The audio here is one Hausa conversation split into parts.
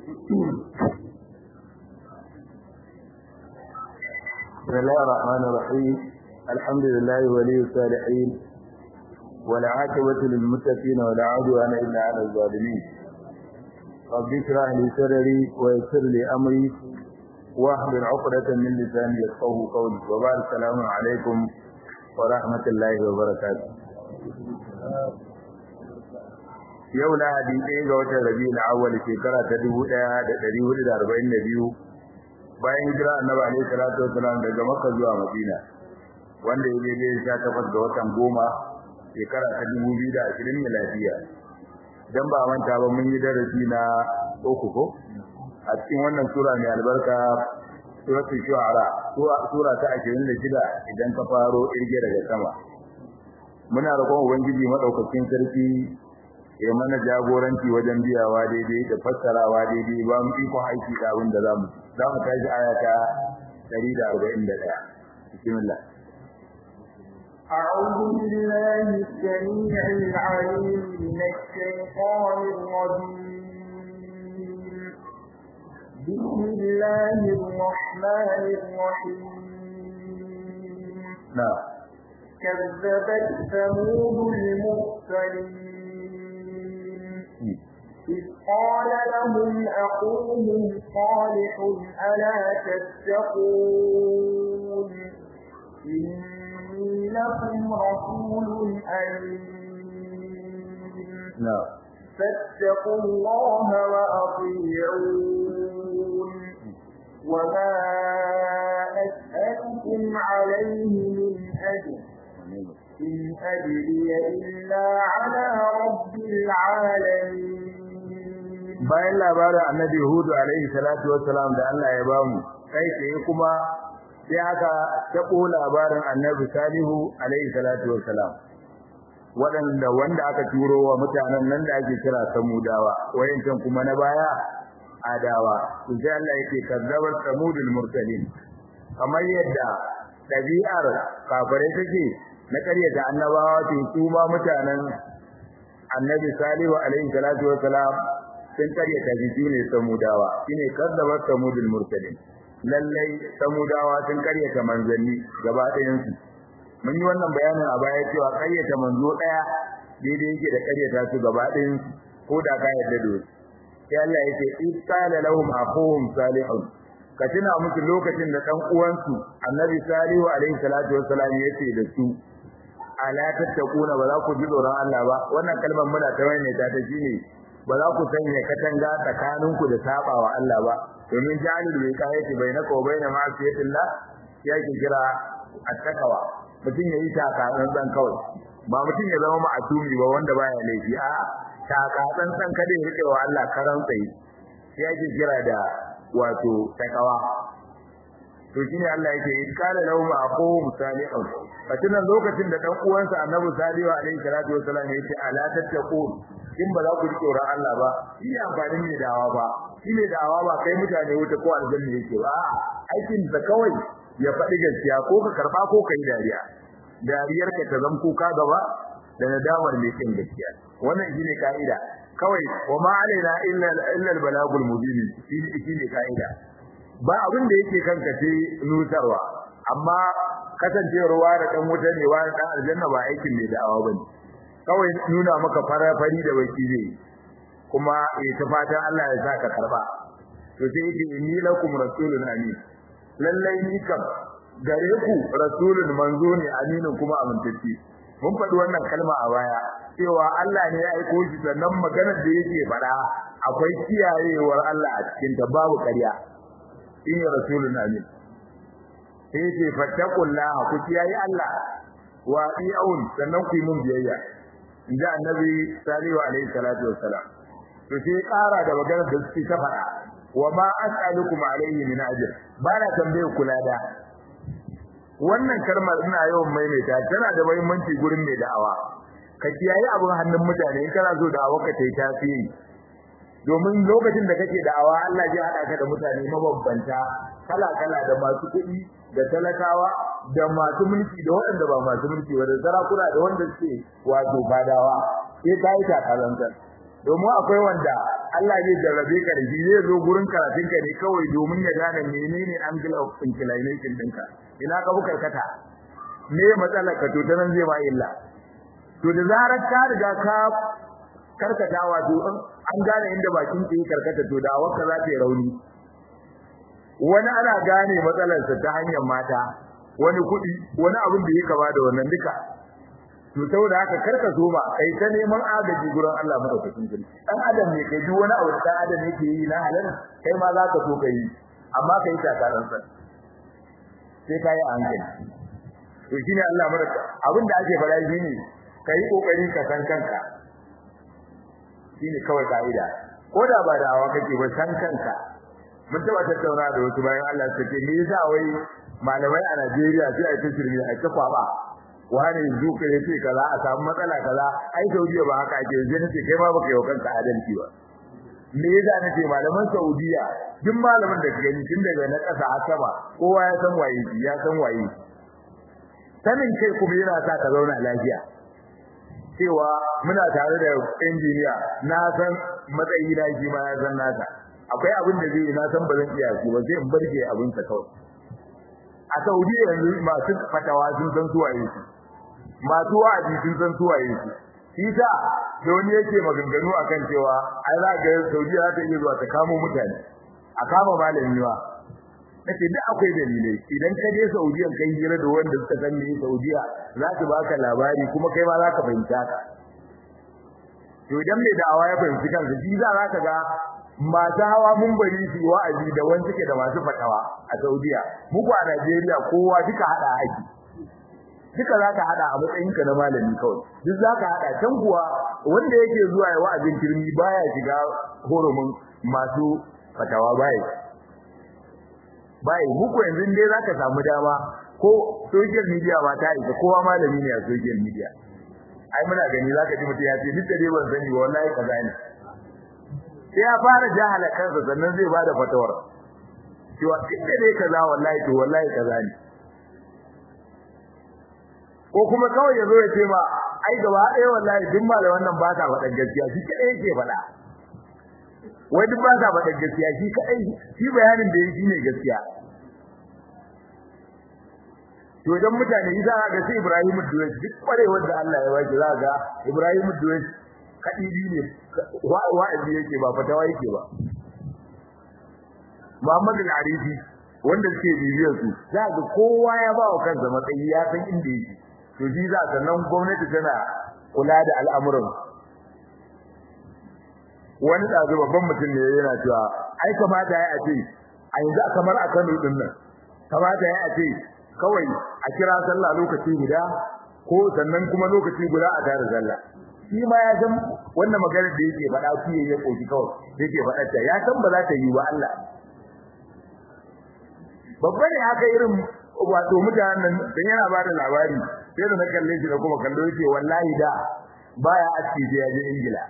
بسم الله الرحمن الرحيم الحمد لله ولي الصالحين والعاقبة للمتقين ولا عدوان إلا على الظالمين رب اشرح لي صدري ويسر لي أمري واحلل عقدة من لساني يفقهوا قولي وبعد السلام عليكم ورحمة الله وبركاته yau lahadi ɗaya ga watan rabi'ul awwal shekara ta dubu ɗaya da ɗari hudu da arba'in da biyu bayan hijira annabi alaihi salatu wasalam daga makka zuwa madina wanda ya daidai sha takwas ga watan goma shekara ta dubu biyu da ashirin miladiya dan ba manta ba mun yi darasi na uku ko a cikin wannan sura mai albarka suratul shu'ara sura ta ashirin da shida idan ka faro irge daga sama muna roƙon ubangiji madaukakin sarki ya mana jagoranci wajen biyawa daidai da fassarawa daidai ba mu iko aiki da abin da za mu za mu tashi aya ta 141 bismillah أعوذ بالله السميع العليم من الشيطان الرجيم بسم الله الرحمن الرحيم نعم كذبت ثمود المرسلين إذ قال لهم أخوهم صالح ألا تتقون إني لكم رسول أمين نعم فاتقوا الله وأطيعون وما أسألكم عليه من أجر إن أجري إلا على رب العالمين bayan labarin annabi hudu alaihi salatu wassalam da Allah ya bamu kai tsaye kuma sai aka tabo labarin annabi salihu alaihi salatu wassalam waɗanda wanda aka turo wa mutanen nan da ake kira samudawa wayancan kuma na baya adawa to sai Allah yake kazzabar samudul mursalin kamar yadda ɗabi'ar kafirai take na ƙaryata annabawa to su ma mutanen annabi salihu alaihi salatu wassalam sun karyata shi ne samudawa shine kazzabat samudul mursalin lallai samudawa sun karyata manzanni gaba ɗayan su mun yi wannan bayanin a baya cewa karyata manzo ɗaya daidai yake da karyata su gaba ɗayan su ko da ka yarda da su sai Allah yake in qala lahum aquhum salihun ka tuna musu lokacin da dan uwansu annabi salihu alaihi salatu wassalam yace da su ala tattakuna ba za ku ji tsoron Allah ba wannan kalmar muna ta wani ta ta shine ba za ku sanya katanga tsakaninku da sabawa Allah ba domin jalil bai kai shi bai na ko bai na ma'asiyatillah ya ki kira attakawa mutum yayi taka dan kawai ba mutum ya zama ma'asumi ba wanda baya laifi a taka dan san kada ya rike wa Allah karan tsayi ya ki kira da wato takawa to shine Allah yake kala lahum aqum salihun fatina lokacin da dan uwansa annabi salihu alaihi salatu wasallam yace ala tattaqun in ba za ku ji tsoron Allah ba shi ne amfani ne dawa ba shi ne dawa ba kai mutane wuta ko aljanna yake ba aikin da kawai ya faɗi gaskiya ko ka karba ko ka yi dariya dariyar ka ta zam kuka gaba da nadamar mai kin gaskiya wannan shine kaida kawai wa ma alaina illa illa albalagul mubin shi ne kaida ba abin da yake kanka sai nutarwa amma kasancewarwa da dan wuta ne wa dan aljanna ba aikin mai da'awa bane kawai nuna maka farafari da baki zai kuma ya ta fatan Allah ya saka karba to sai yake inni lakum rasulun amin lallai ni kam gare ku rasulun manzo ne aminin kuma amintacce mun faɗi wannan kalma a baya cewa Allah ne ya aiko shi sannan maganar da yake faɗa akwai kiyayewar Allah a cikin ta babu ƙarya in rasulun amin sai ce fattaqullaha ku kiyaye Allah wa ati'un sannan ku yi mun biyayya inda annabi salihu alaihi salatu wassalam to sai ƙara da maganar da suke ta faɗa wa ma as'alukum alaihi min ajr ba na tambaye kula da wannan kalmar ina yawan maimaita tana da muhimmanci gurin mai da'awa ka kiyaye abin hannun mutane in kana so da'awa ka ta yi tasiri domin lokacin da kake da'awa Allah zai haɗa ka da mutane mabambanta kala kala da masu kuɗi da talakawa da masu mulki da waɗanda ba masu mulki ba da sarakuna da wanda suke wato fadawa sai ka yi takalantar domin akwai wanda Allah zai jarrabe ka da shi zai zo gurin karatun ka ne kawai domin ya gane menene angle of inclination ɗinka ina ka bukar kata me matsalar ka to ta nan zai ba illa to da zarar ka riga ka karkata wato an gane inda bakin ke karkata to da awarka za ta yi rauni wani ana gane matsalarsa ta hanyar mata wani kuɗi wani abin da ya kama da wannan duka to saboda haka karka so ba kai ta neman agaji gurin Allah madaukakin sarki dan adam ne kai duk wani abu da dan adam yake yi na halal kai ma za ka so kai amma kai ta karan sa sai kai a hankali to shine Allah madauka abin da ake fara shine kai kokari ka san kanka shine kawai kaida ko da ba da hawa kake ba san kanka mun taba tattauna da wasu bayan Allah suke me yasa wai malamai a Najeriya sai a tsirmi a ta kwaba wani zuka yace kaza a samu matsala kaza ai Saudiya ba haka ake yanzu nace kai ma baka yi kanka adalci ba me yasa nace malaman Saudiya duk malamin da kake tun daga na kasa har sama kowa ya san waye ya san waye sanin kai kuma yana sa ka zauna lafiya cewa muna tare da injiniya na san matsayi na shi ma ya san nasa akwai abin da zai na san ba zan iya shi ba sai in barke abin sa kawai a Saudi yanzu masu fatawa sun san suwaye su masu wa'azi sun san suwaye su shi ta da wani yake maganganu akan cewa ai za ga Saudi za ta iya zuwa ta kamo mutane a kama malami ba nace duk akwai dalilai idan ka je Saudiya kai hira da wanda suka san me Saudiya za su baka labari kuma kai ma za ka fahimta ka to idan mai da'awa ya fahimci kansa shi za ka ga masu hawa mun bari su wa'azi da wani suke da masu fatawa a Saudiya muku a Najeriya kowa duka hada aiki duka zaka hada a matsayinka na malami kawai duk zaka hada can kuwa wanda yake zuwa ya wa'azin kirmi baya shiga horomin masu fatawa baya bai muku yanzu dai zaka samu dama ko social media ba ta isa kowa malami ne a social media ai muna gani zaka ji mutum ya ce duk da dai ban sani wallahi kaza ne sai ya fara jahala kansa sannan zai bada fatawar cewa duk da dai kaza wallahi to wallahi kaza ne ko kuma kawai ya zo ya ce ma ai gaba ɗaya wallahi duk malaman nan ba sa faɗan gaskiya shi kadai yake faɗa wai duk ba sa faɗan gaskiya shi kadai shi bayanin da yake ne gaskiya to idan mutane idan ga sai Ibrahim Duwais duk kwarewar da Allah ya baki za ga Ibrahim Duwais kadidi ne wa'azi yake ba fatawa yake ba Muhammad al-Arifi wanda suke bibiyar su za ga kowa ya ba wa kansa matsayi ya san inda yake to shi za sannan gwamnati tana kula da al'amuran wani ɗazu babban mutum ne yana cewa ai kamata ya ce a yanzu kamar a Kano din nan kamata ya ce kawai a kira sallah lokaci guda ko sannan kuma lokaci guda a tare sallah shi ma ya san wannan magana da yake faɗa shi ya koki kawai yake faɗa ta ya san ba za ta yi wa Allah babba ne haka irin wato mutanen nan dan yana ba da labari sai da na kalle shi da kuma kallo yake wallahi da baya aski da yaje Ingila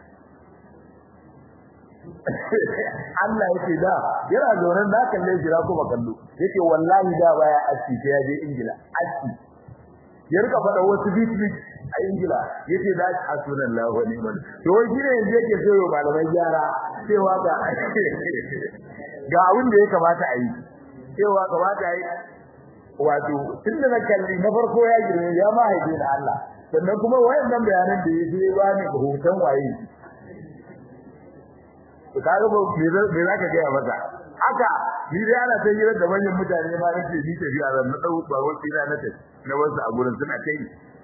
Allah yake da yana zoran da kalle shi da kuma kallo yake wallahi da baya aski da yaje Ingila aski ya rika faɗa wasu bit bit a Ingila yace da hasbunallahu wa ni'mal to wai shine yanzu yake so malamai gyara cewa ga ga abin da ya kamata a yi cewa kamata yi wato tunda na kalli na farko ya girme ya ma haife na Allah sannan kuma wayannan bayanan da yake ba ni hoton waye to kaga ba me me zaka ga masa haka ni dai ana ta hira da manyan mutane ma nake ni tafiya zan na dau ba wani ina na tafi na wasu a gurin suna kai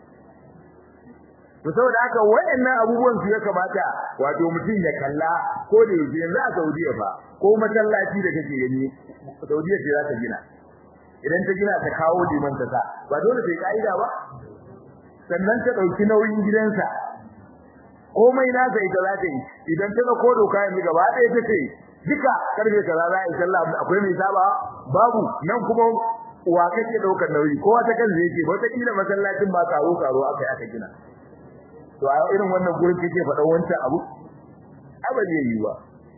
to saboda haka wayannan abubuwan su ya kamata wato mutum ya kalla ko da yake yanzu a Saudiya fa ko masallaci da kake gani Saudiya ce za ta gina idan ta gina ta kawo liman ta sa ba dole sai kaida ba sannan ta dauki nauyin gidansa komai na sai ta zata yi idan ta ko doka yanzu gaba ɗaya ta ce duka karfe kaza za a yi sallah akwai mai saba babu nan kuma wa kake daukar nauyi kowa ta kan zai ce wata kila masallacin ba karo karo aka yi aka gina to a irin wannan gurin kake faɗa wancan abu abin yayi ba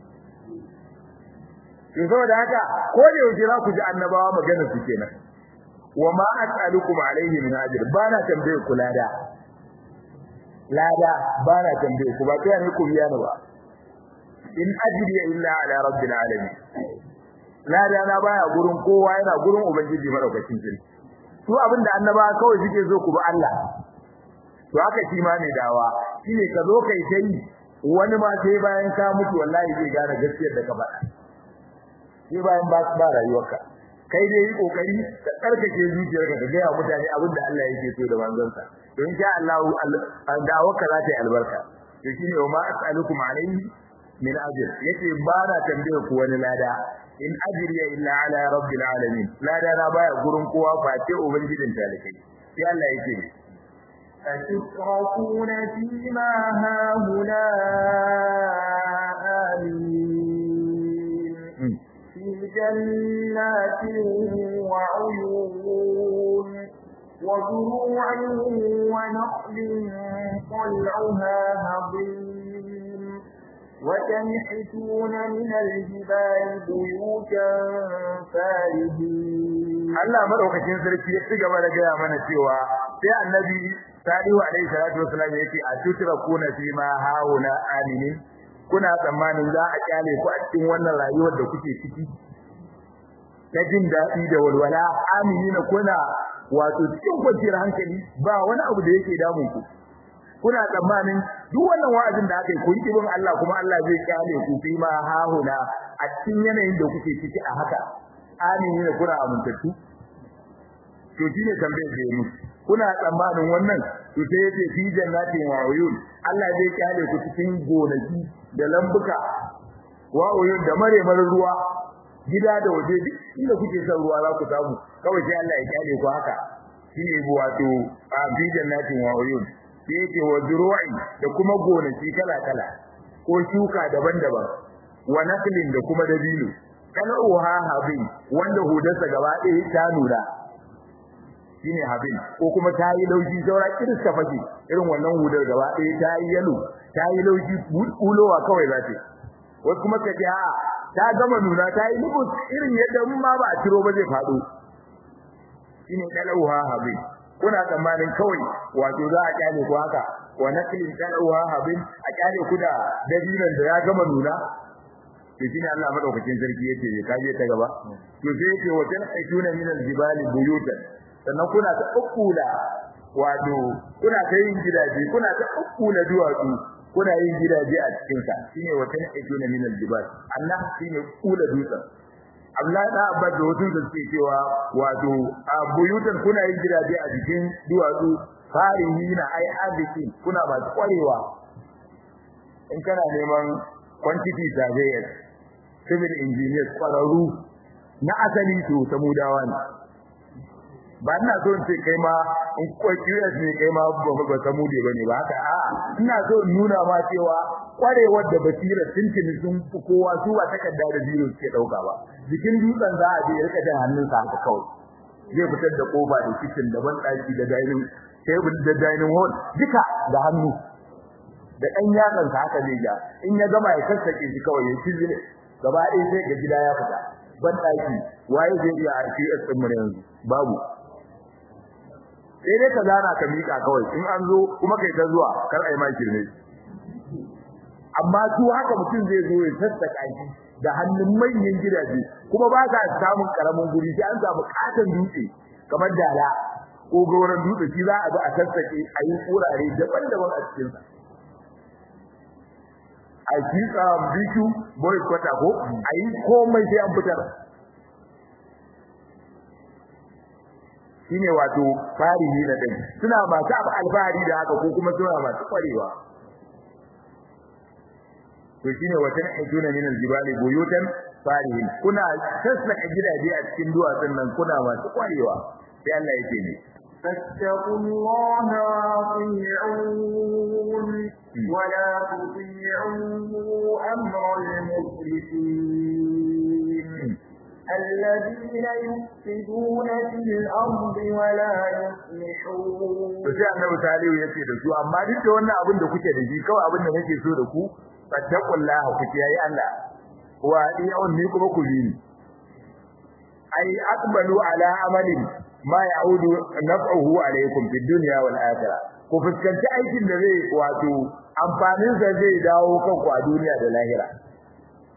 to saboda haka ko da yau za ku ji annabawa magana su kenan wa ma as'alukum alayhi min ajr bana tambaye ku lada lada bana tambaye ku ba kai ne ku biya ni ba in ajriya illa ala rabbil alamin lada na baya gurin kowa yana gurin ubangiji madaukakin sarki su abinda annaba kawai suke so ku bi Allah to haka shi ma ne dawa shine ka zo kai tai wani ma sai bayan ka mutu wallahi zai gane gaskiyar da ka faɗa sai bayan ba ba rayuwarka kai dai yi kokari ka tsarkake zuciyarka ka ga mutane abinda Allah yake so da manzonsa to insha Allah dawarka za ta yi albarka to shine wa ma as'alukum alayhi min ajr yace ba na tambaye ku wani lada in ajriya illa ala rabbil alamin lada na baya gurin kowa face ubangijin talikai sai Allah yake أتتركون فيما هاهنا آمين في جنات وعيون وزروع ونخل طلعها هضيم وتنحتون من الجبال بيوتا فارهين Allah madaukakin sarki ya cigaba da gaya mana cewa sai annabi Salihu alaihi salatu wasallam yake a tutura kuna fi ma hauna aminin kuna tsammanin za a kyale ku a cikin wannan rayuwar da kuke ciki ta jin daɗi da walwala aminina kuna wato cikin kwanciyar hankali ba wani abu da yake damun ku kuna tsammanin duk wannan wa'azin da aka yi kun kibin Allah kuma Allah zai kyale ku fi ma hahuna a cikin yanayin da kuke ciki a haka amini ne kuna amintattu to shine tambayar da yi kuna tsammanin wannan to sai yace fi jannatin wa uyun Allah zai kyale ku cikin gonaki da lambuka wa uyun da mare mare ruwa gida da waje duk inda kuke son ruwa za ku samu kawai sai Allah ya kyale ku haka shine wato a fi jannatin wa uyun sai yake wa zuru'i da kuma gonaki kala kala ko shuka daban-daban wa naklin da kuma dabino kana uha habin wanda hudarsa gaba ɗaya ta nuna shine habin ko kuma ta yi laushi saura kirista fake irin wannan hudar gaba ɗaya ta yi yalo ta yi laushi bulowa kawai za ta wasu kuma ka ce a ta gama nuna ta yi lubus irin yadda mun ma ba a ciro ba zai faɗo shine kalauha habin kuna tsammanin kawai wato za a kyale ku haka wa naklin kalauha habin a kyale ku da dabinan da ya gama nuna to shine Allah madaukakin sarki yake ka je ta gaba to sai yake wa tan aituna min aljibali buyutan sannan kuna ta ukkula wato kuna ta yin gidaje kuna ta ukkula duwatsu kuna yin gidaje a cikin sa shine wa tan aituna min aljibal Allah shine kula dutsen Allah da abba da wasu da suke cewa wato a buyutan kuna yin gidaje a cikin duwatsu farihina ai azikin kuna ba kwarewa in kana neman quantity surveyors civil engineers kwararru na asali to samudawa ne ba ina so in ce kai ma in ko QS ne kai ma ba ba samude bane ba haka a ina so in nuna ma cewa kwarewar da basira tuntuni sun fi kowa su ba takarda da biro suke dauka ba jikin dutsen za a je ya rika jan hannunsa haka kawai zai fitar da kofa da kitchen da ban daki da dining table da dining hall duka da hannu da ɗan yatsan sa haka zai ja in ya gama ya sassake shi kawai ya ci gaba ɗaya sai ga gida ya fita ban daki waye zai iya RPS din mu yanzu babu sai dai ka zana ka mika kawai in an zo kuma kai ta zuwa kar ai ma kirme amma su haka mutum zai zo ya sassaka shi da hannun manyan gidaje kuma ba ka samun karamin guri sai an samu katon dutse kamar dala ko goron dutse shi za a ga a sassake a yi kurare daban-daban a cikin sa a yi biku boy kwata ko a yi komai sai an fitar shine wato farihi na dai suna masu abu alfahari da haka ko kuma suna masu kwarewa to shine watan ajuna min aljibali buyutan farihin kuna sassaka gidaje a cikin duwatsun nan kuna masu kwarewa sai Allah yake ne فاتقوا الله وأطيعون ولا تطيعوا أمر المسرفين الذين يفسدون في الأرض ولا يصلحون to sai annabi salihu yace da su amma duk da wannan abin da kuke da shi kawai abin da nake so da ku fattaqullaha ku kiyaye Allah wa diyun ni kuma ku bi ai aqbalu ala amalin ma ya'udu naf'uhu alaykum fid dunya wal akhirah ku fuskanci aikin da zai wato amfanin sa zai dawo kanku a duniya da lahira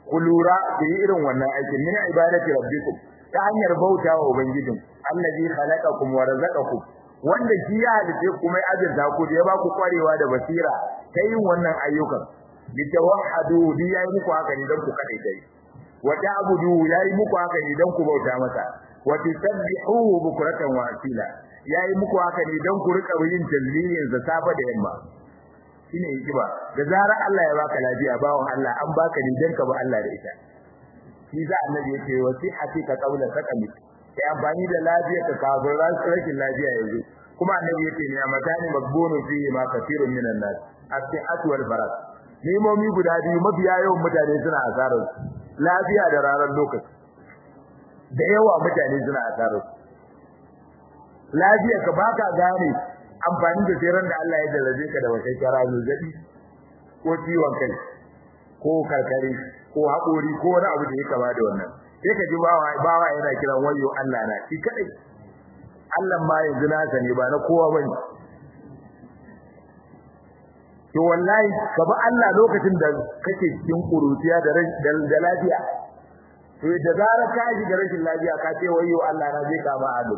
ku lura da irin wannan aikin min ibadati rabbikum ta hanyar bautawa ubangijin allazi khalaqakum wa razaqakum wanda shi ya halice kuma ya azurta ku da ya ba ku kwarewa da basira ta yin wannan ayyukan litawahhadu bi yayi muku haka ne dan ku kadai dai wa ta'budu yayi muku haka ne dan ku bauta masa wa tusabbihuhu bukratan wa asila yayi muku haka ne dan ku rika yin tasbihin sa safa da yamma shine hikima da zarar Allah ya baka lafiya bawon Allah an baka ne dan ka ba Allah da ita shi za annabi yake wasihati ka qawla sakami sai amfani da lafiya ka kafin rashin lafiya yanzu kuma annabi yake ne amatani magbunu fi ma kathirun minan nas as-sihhatu wal farag nemomi guda biyu mafiya yawan mutane suna asarar lafiya da ranar lokaci da yawa mutane suna asarar lafiya ka baka gane amfani da tseren da Allah ya dalaje ka da wata kara zazzabi ko ciwon kai ko karkare ko haƙori ko wani abu da ya kama da wannan sai ka ji bawa bawa yana kiran wayo Allah na shi kadai Allah ma yanzu nasa ne ba na kowa bane to wallahi ka bi Allah lokacin da kake cikin kurutiya da da lafiya to da zarar ka ji da rashin lafiya ka ce wayo Allah na zai kama ado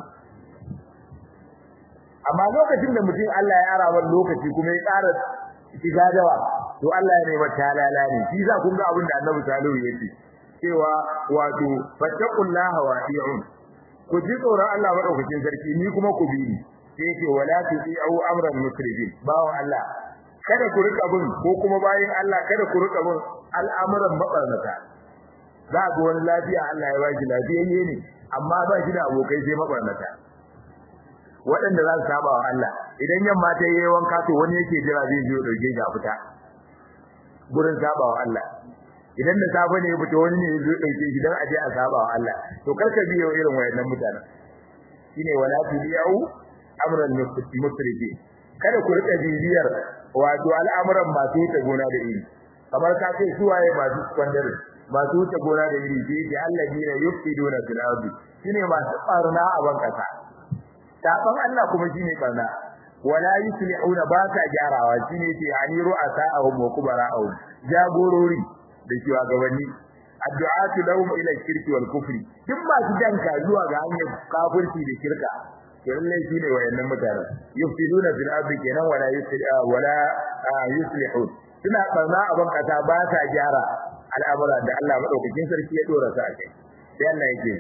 amma lokacin da mutum Allah ya ara wani lokaci kuma ya ƙara shiga dawa to Allah ya nema talala ne shi za kun ga abin da Annabi Salihu ya ce cewa wato fattaqullaha wa ati'un ku ji tsoron Allah madaukakin sarki ni kuma ku bi ni sai ce wala tu'u amran musrifin bawo Allah kada ku rika bin ko kuma bayin Allah kada ku rika bin al'amuran mabarnata za ga wani lafiya Allah ya baki lafiyayye ne amma ba shi da abokai sai mabarnata waɗanda za su saba wa Allah idan yamma ta yi wanka to wani yake jira zai je dauke shi a fita gurin saba wa Allah idan da safe ne ya fita wani ne zai dauke shi dan aje a saba wa Allah to karka biyo irin wayannan mutanen shine wala tudiyu amran musrifi kada ku rika bibiyar wato al'amuran masu wuce gona da iri kamar ka ce suwaye masu kwandare masu wuce gona da iri sai da Allah ne yufiduna fil ardi shine masu barna a bankasa saban Allah kuma shine barna wala yuslihuna ba ta gyarawa shine ce ani ru'asa'ahum wa kubara'ahum jagorori da shugabanni addu'atu lahum ila shirki wal kufri duk ba su danka zuwa ga hanyar kafirci da shirka to lallai shine wayannan mutane yufsiduna fil ardi kenan wala yuslihu wala yuslihun suna barna a ban kasa ba ta gyara al'amura da Allah madaukakin sarki ya dora su a kai sai Allah yake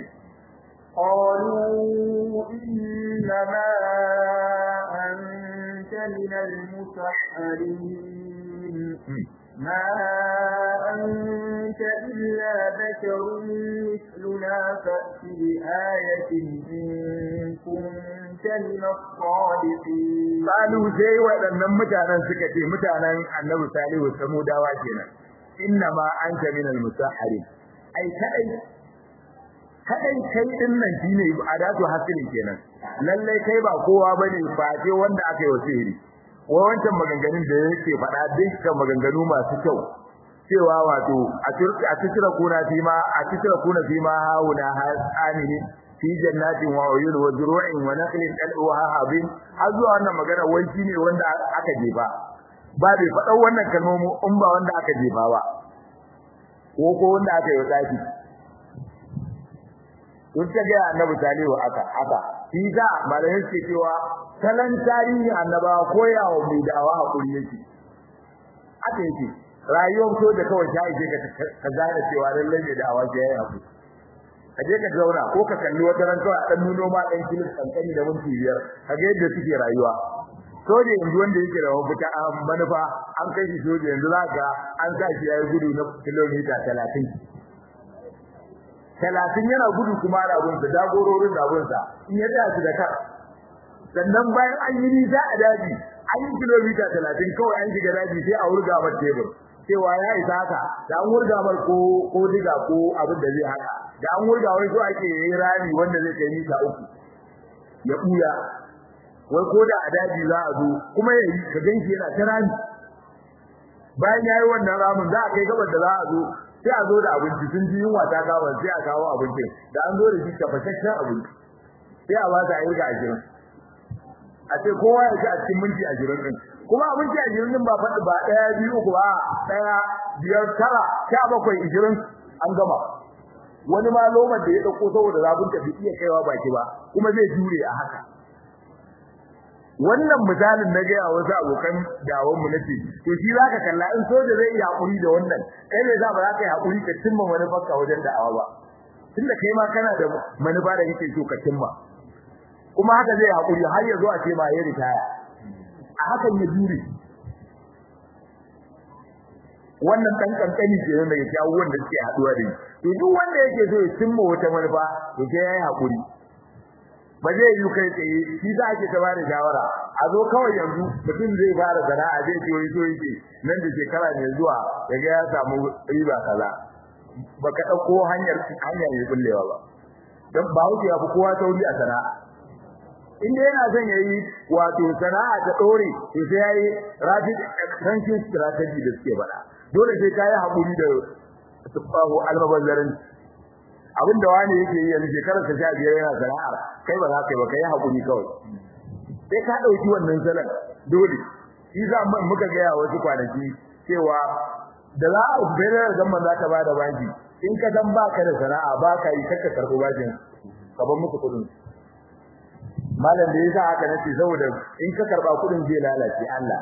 قالوا إنما أنت من المسحرين ما أنت إلا بشر مثلنا فأت بآية إن كنت من الصادقين قالوا زي waɗannan mutanen suka ce mutanen Annabi Salihu Samudawa kenan innama anta min al-musahharin ai kai kadai kai din nan shine adatu hasilin kenan lalle kai ba kowa bane face wanda aka yi wasiri wa wancan maganganun da yake faɗa dukkan maganganu masu kyau cewa wato a cikin kuna fi ma a cikin kuna fi ma hauna amini fi jannatin wa uyun wa zuru'in wa naqlin dalwa habin har zuwa wannan magana wai shine wanda aka jefa ba bai faɗa wannan kalmomi in ba wanda aka jefa ba ko ko wanda aka yi tsaki kun ta ga annabi salihu aka haka shi da malamin ce cewa salan tarihi annaba koyawa mai da'awa hakuri yake aka yake rayuwar so da kawai ta ije ka ka gane cewa lallai mai da'awa ke yayi hakuri ka je ka zauna ko ka kalli wata ran kawai dan nuno ma dan kilis kankani da minti biyar ka ga yadda suke rayuwa soja yanzu wanda yake da mafita a manufa an kai shi soja yanzu za ka an sa shi yayi gudu na kilomita talatin talatin yana gudu kuma da abunsa jagororin da abunsa in ya tsaya su da kar sannan bayan an yi nisa a daji an yi kilomita talatin kawai an shiga daji sai a wurga mar tebur cewa ya isa haka da an wurga mar ko ko diga ko abin da zai haka da an wurga wai so ake yi rami wanda zai kai mita uku ya buya wai ko da a daji za a zo kuma ya yi ka ganshi yana ta rami bayan ya yi wannan ramin za a kai gabar da za a zo sai a zo da abinci sun ji yunwa ta kawo sai a kawo abincin da an zo da shi tafashashen abinci sai a ba ta ayyuka ashirin a ce kowa ya ci a cikin minti ashirin din kuma abinci ashirin din ba faɗi ba ɗaya biyu uku ba ɗaya biyar tara sha bakwai ashirin an gama wani ma lomar da ya dauko saboda zafin ta bai iya kaiwa baki ba kuma zai jure a haka wannan misalin na ga wasu abokan dawon mu nace to shi zaka kalla in soja zai iya hakuri da wannan kai ne za ba za ka yi hakuri ka cimma manufarka wajen da'awa ba tunda kai ma kana da manufa da kake so ka cimma kuma haka zai hakuri har ya zo a ce ma ya ritaya a hakan ya jure wannan dan kankani ke nan daga abubuwan da suke haduwa da to duk wanda yake so ya cimma wata manufa to sai yayi hakuri ba zai yi kai tsaye shi za ake ta bada shawara a zo kawai yanzu mutum zai fara sana'a zai ce wai so yake nan da shekara mai zuwa daga ya samu riba kaza baka dauko hanyar hanyar mai bullewa ba dan ba wuce ya fi kowa tauri a sana'a inda yana son yayi wato sana'a ta dore to sai yayi rapid expansion strategy da suke bada dole sai kai hakuri da tufahu almabazzarin abinda wani yake yi yanzu shekarar ta 15 yana sana'a kai ba za ka yi ba kai hakuri kawai sai ka dauki wannan salan dole shi za mu muka ga wasu kwanaki cewa da za a bayar da zaman za ta bada baki in ka dan baka da sana'a baka yi kakka karbo bakin ka bar musu kudin malam da yasa haka nace saboda in ka karba kudin zai lalace Allah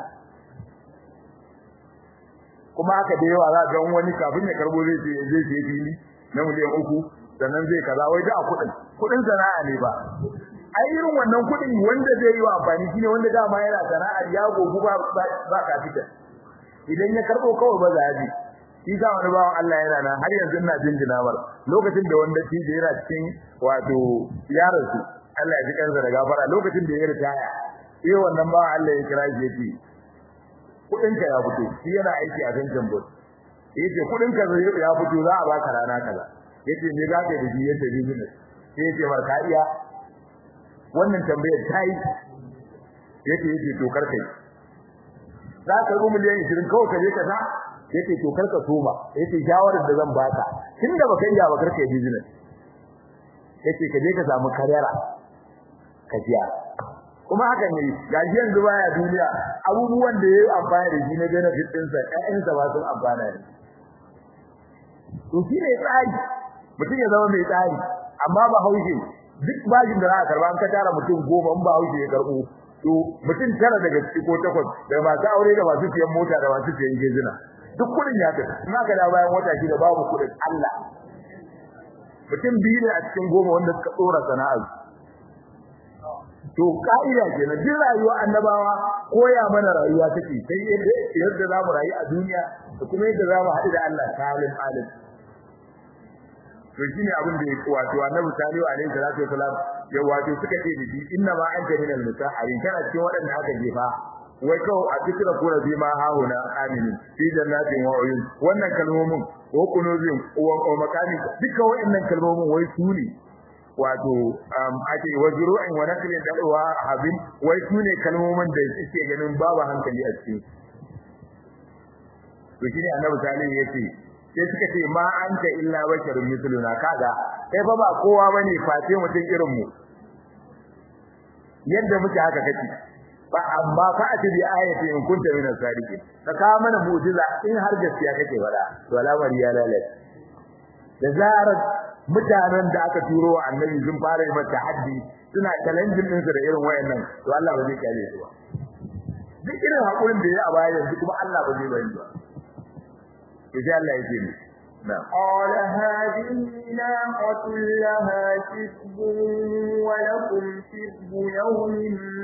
kuma haka da yawa za ga wani kafin ya karbo zai zai zai fili na miliyan uku sannan zai kaza wai da kudin kudin sana'a ne ba ai irin wannan kudin wanda zai yi wa amfani shine wanda dama yana sana'a ya gogu ba ba ka fita idan ya karbo kawai ba za ji shi ga wani bawan Allah yana nan har yanzu ina jinjina mar lokacin da wanda shi yana cikin wato yaransu Allah ya ji kansa da gafara lokacin da ya ritaya sai wannan bawan Allah ya kira shi yace kudin ka ya fito shi yana aiki a Gangan Bot yace kudin ka ya fito za a baka rana kaza yace me za ka yi da shi yace business sai yace marka iya wannan tambayar tayi yace yace to karkai za ka rumu miliyan 20 kawai ka je ka sa yace to karka soma yace shawarar da zan baka tunda baka iya ba karka business yace ka je ka samu karera ka jiya kuma haka ne gaji yanzu baya duniya abubuwan da yayi amfani da shi na benefit din sa ƴaƴansa ba sun amfana ne to shi ne tsari mutum ya zama mai tsari amma ba haushe duk bajin da za a karba an ka tara mutum goma in ba haushe ya karbo to mutum tara daga ciki ko takwas da masu aure da masu siyan mota da masu siyan gejina duk kudin ya tafi in aka da bayan wata shida babu kudin Allah mutum biyu ne a cikin goma wanda suka tsora sana'ar to ka'ida kenan duk rayuwa annabawa koya mana rayuwa take sai yadda za mu rayu a duniya da kuma yadda za mu haɗu da Allah salim alim to shine abin da yake wato annabi salihu alaihi salatu wasalam ya wato suka ce da shi inna ma anta minal mutaharin kana cikin waɗanda aka jefa wai kawai a cikin kura bi ma hauna amini fi jannatin wa uyun wannan kalmomin ko kunuzin wa makani duka waɗannan kalmomin wai su ne wato ake wajru'in wa naklin dalwa habin wai su ne kalmomin da suke ganin babu hankali a cikin to shine annabi salihu yace sai suka ce ma anta illa basharun mithluna kaga kai fa ba kowa bane face mutum irin mu yadda muke haka kake fa amma fa ati bi ayati in kunta min as-sadiqin ka ka mana mu'jiza in har gaskiya kake fada to al'amari ya lalace da zarar mutanen da aka turo wa annabi sun fara yi mata haddi suna challenging din su da irin wayannan to Allah ba zai kare su ba duk irin hakurin da ya a baya yanzu kuma Allah ba zai bari ba to sai Allah yake ni قال هذه ناقة لها شرب ولكم شرب يوم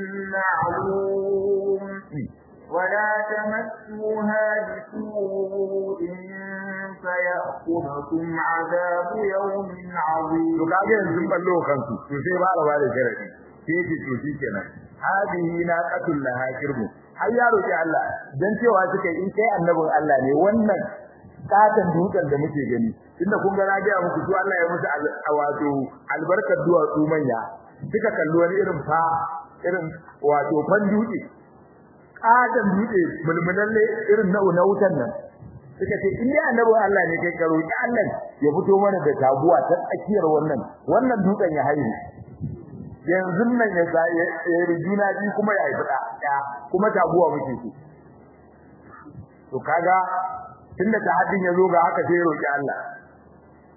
معلوم ولا تمسوها بسوء فيأخذكم عذاب يوم عظيم to kage yanzu ballo kansu to sai ba da bada sharadi sai yake to shikenan hadihi naqatul laha shirbu har ya roki Allah dan cewa suka in kai annabin Allah ne wannan katan dutsen da muke gani tunda kun ga na ga muku to Allah ya musu wato albarkar duwatsu manya suka kalli wani irin fa irin wato fan dutse katan dutse mulmulalle irin na na wutan nan suka ce in dai annabi Allah ne kai karo ki Allah ya fito mana da taguwa ta tsakiyar wannan wannan dutsen ya haihu yanzu nan ya sa ya rijuna bi kuma ya haifi da kuma taguwa muke so to kaga tunda ta haddin yazo ga haka sai roki Allah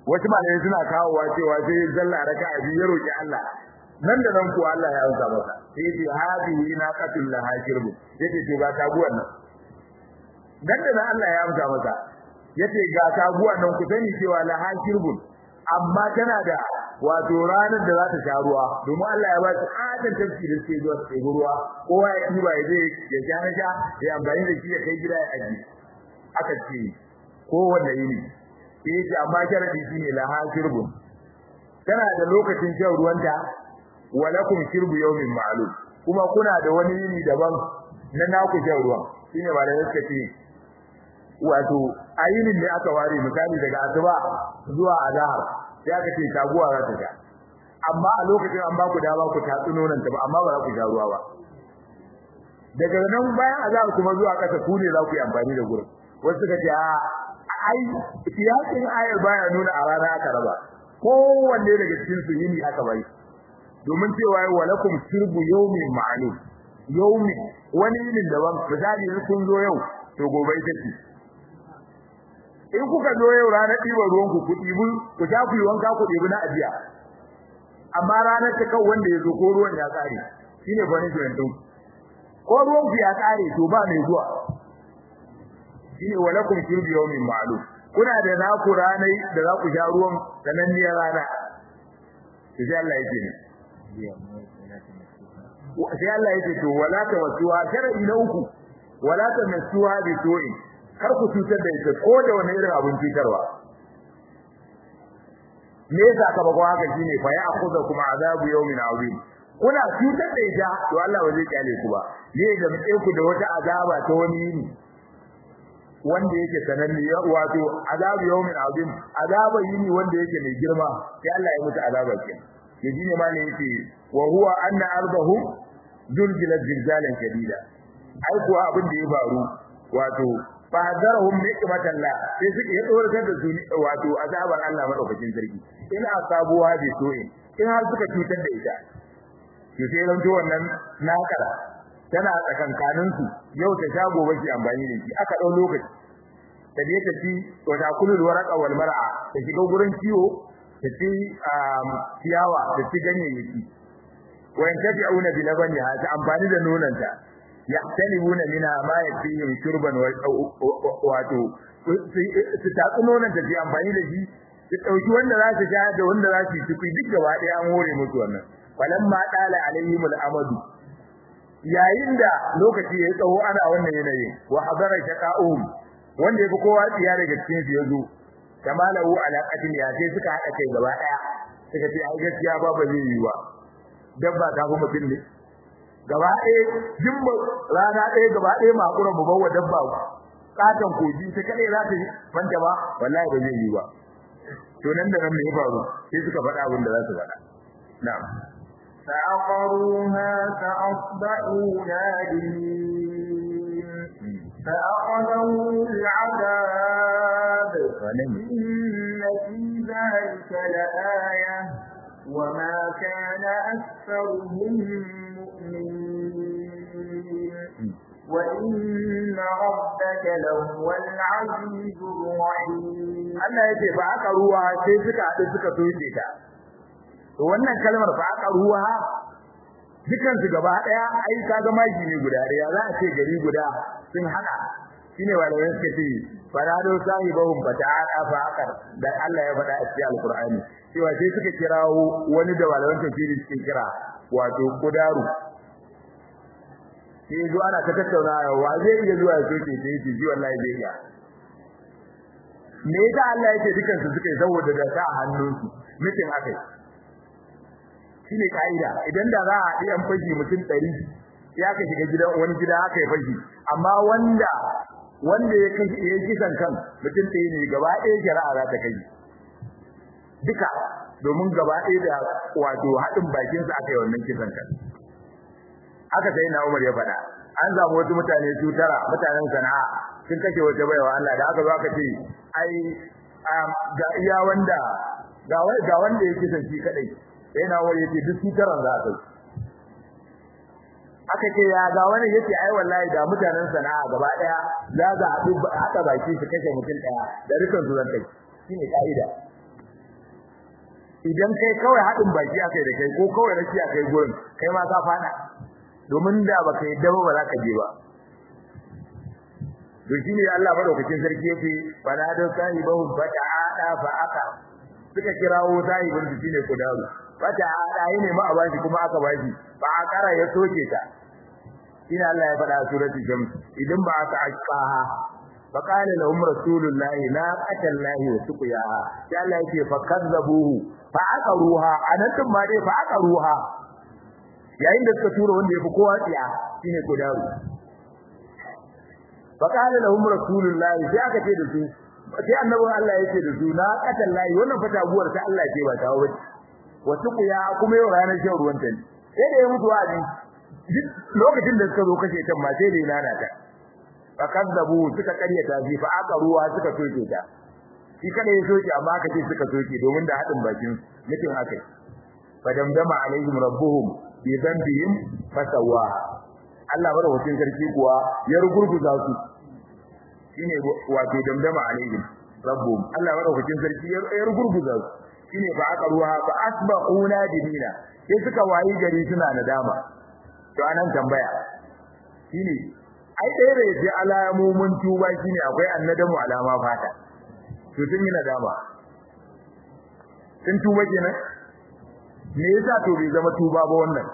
wasu malamai suna kawowa cewa sai zalla raka'a biyu ya roki Allah nan da nan ko Allah ya amsa masa sai ce hadihi naqatul laha shirbu yace to ga taguwan nan nan da nan Allah ya amsa masa yace ga taguwan nan ku sani cewa laha shirbun amma tana da wato ranar da za ta sha ruwa domin Allah ya ba su adan tafki da suke zuwa su ruwa kowa ya ɗiba ya je ya sha na sha ya amfani da shi ya kai gida ya aji aka ce kowanne yini sai ce amma sharadi shine laha shirbun tana da lokacin shan ruwanta walakum shirbu yawmin ma'lum kuma kuna da wani yini daban na naku shan ruwan shine ba da suka ce wato ayinin ne aka ware misali daga asuba zuwa azhar sai aka ce taguwa za ta sha amma a lokacin an ba ku dama ku tatsi nonon ta ba amma ba za ku sha ruwa ba daga nan bayan azhar kuma zuwa kasa ku ne za ku yi amfani da gurin wasu suka ce a ai siyasin ayar baya nuna a rana aka raba kowanne daga cikin su yini aka bai domin cewa walakum shirbu yawmin ma'lum yawmi wani yinin daban misali kun zo yau to gobe ita ce in kuka zo yau ranar ɗiban ruwan ku ku ɗibi ku sha ku yi wanka ku ɗibi na ajiya amma ranar ta kan wanda ya zo ko ruwan ya ƙare shine punishment ɗin ko ruwan ku ya ƙare to ba mai zuwa shine walakum shirbu yawmin ma'lum kuna da naku ranai da za ku sha ruwan sananniyar rana sai Allah yake ne sai Allah yake to wala tawassuha shar'i na uku wala tamassuha bi su'in kar ku cutar da ita ko da wani irin abin cutarwa me yasa ka bako haka shine fa ya akhudha kuma azabu yawmin azim kuna cutar da ita to Allah ba zai kyale ku ba ne da mutai ku da wata azaba ta wani yini wanda yake sananne wato azabu yawmin azim azaba yini wanda yake mai girma sai Allah ya mutu azaba ke yaji ne ma ne yake wa huwa anna ardahum zulzilat zilzalan shadida ai kuwa abin da ya faru wato fadarhum nikmatan la sai suke ya tsoratar da su wato azabar Allah madaukakin sarki in asabuwa bi so'in in har suka cutar da ita to sai ran wannan nakara tana tsakankanin su yau ta shago bashi amfani da shi aka dau lokaci ta je ta ci wa takulul waraqa wal mar'a ta shiga gurin ciwo ta ci ciyawa ta ci ganyayyaki wa yantafi'una bi labaniha ta amfani da nonanta yahtalibuna mina ma yakfihim shurban wato su tatsi nonon da su amfani da shi su dauki wanda za su sha da wanda za su ci duk gaba ɗaya an hore musu wannan falamma dala alaihim al'amadu yayin da lokaci ya tsawo ana wannan yanayin wa hadara shaqa'um wanda yafi kowa tsiya daga cikin su yazo kamalahu ala qatil ya sai suka hada kai gaba daya suka ce ai gaskiya ba ba zai yi ba dabba ta fi mutum ne gaba ɗaya jimba rana ɗaya gaba ɗaya makura mu bawa dabba katon koji ta kadai za ta fanta ba wallahi ba zai yi ba to nan da nan me ya faru sai suka faɗa abin da za su faɗa na'am فعقروها فأصبحوا نادمين فأخذهم العذاب إن في ذلك لآية وما كان أكثرهم مؤمنين وإن ربك لهو العزيز الرحيم Allah yake ba aka ruwa sai suka haɗu suka soke ta to wannan kalmar fa aka ruwa dukan su gaba daya ai kaga maki ne guda daya za a ce gari guda sun hada shine walawai suka ce farado sahibahum fata'ala fa akar da Allah ya faɗa a cikin alqur'ani cewa sai suka kirawo wani da walawan tafsiri suke kira wato kudaru sai zuwa ana ta tattaunawa wa zai iya zuwa ya soke sai ce ji wallahi zai iya me yasa Allah yake dukan su suka yi saboda da ta hannunsu mutum akai shine kaida idan da za a yi an fashi mutum 100 ya ka shiga gidan wani gida aka yi fashi amma wanda wanda ya kai ya kisan kan mutum ɗaya ne gaba ɗaya shari'a za ta kai duka domin gaba ɗaya da wato haɗin bakin sa aka yi wannan kisan kan haka sai na Umar ya faɗa an zamu wasu mutane su tara mutanen sana'a sun kashe wata baiwa Allah da aka zo aka ce ai ga iya wanda ga ga wanda yake san shi kadai sai na wani yace duk sitaran za ka aka ce ya ga wani yace ai wallahi da mutanen sana'a gaba daya za za a hada baki su kashe mutum daya da rikan su zan kai shine kaida idan kai kawai hadin baki akai da kai ko kawai rashi akai gurin kai ma ka fada domin da baka yadda ba za ka je ba to shine Allah madaukakin sarki yake fala da sahibahu fata'ada fa aka suka kirawo sahibin su shine kudaru fata'ada yene ma a bashi kuma aka bashi fa akara ya soke ta shine Allah ya faɗa a surati shams idan ba aka aqaha fa qala lahum rasulullahi la qatallahi wa suqiyaha sai Allah yake fa kazzabuhu fa aqaruha anan ma dai fa aqaruha yayin da suka tura wanda yafi kowa tsiya shine kudaru fa qala lahum rasulullahi sai aka ce da su sai annabin Allah yake da su na qatallahi wannan fa taguwar ta Allah ce ba ta wace wa suqiya kuma yau ranar shan ruwan ta sai da ya mutu wa'adi lokacin da suka zo kashe ta ma sai da ya lalata fa kadzabu suka karyata shi fa aka ruwa suka soke ta shi kada ya soke amma aka ce suka soke domin da hadin bakin mutum akai fa damdama alaihim rabbuhum bi dhanbihim fasawa Allah madaukakin sarki kuwa ya rugurguza su shine wato damdama alaihim rabbuhum Allah madaukakin sarki ya rugurguza su shine fa aka ruwa fa asbahuna dinina sai suka wayi gari suna nadama to anan tambaya shine ai dai da yace alamomin tuba shine akwai annadamu alama fata to sun yi nadama sun tuba kenan me yasa to bai zama tuba ba wannan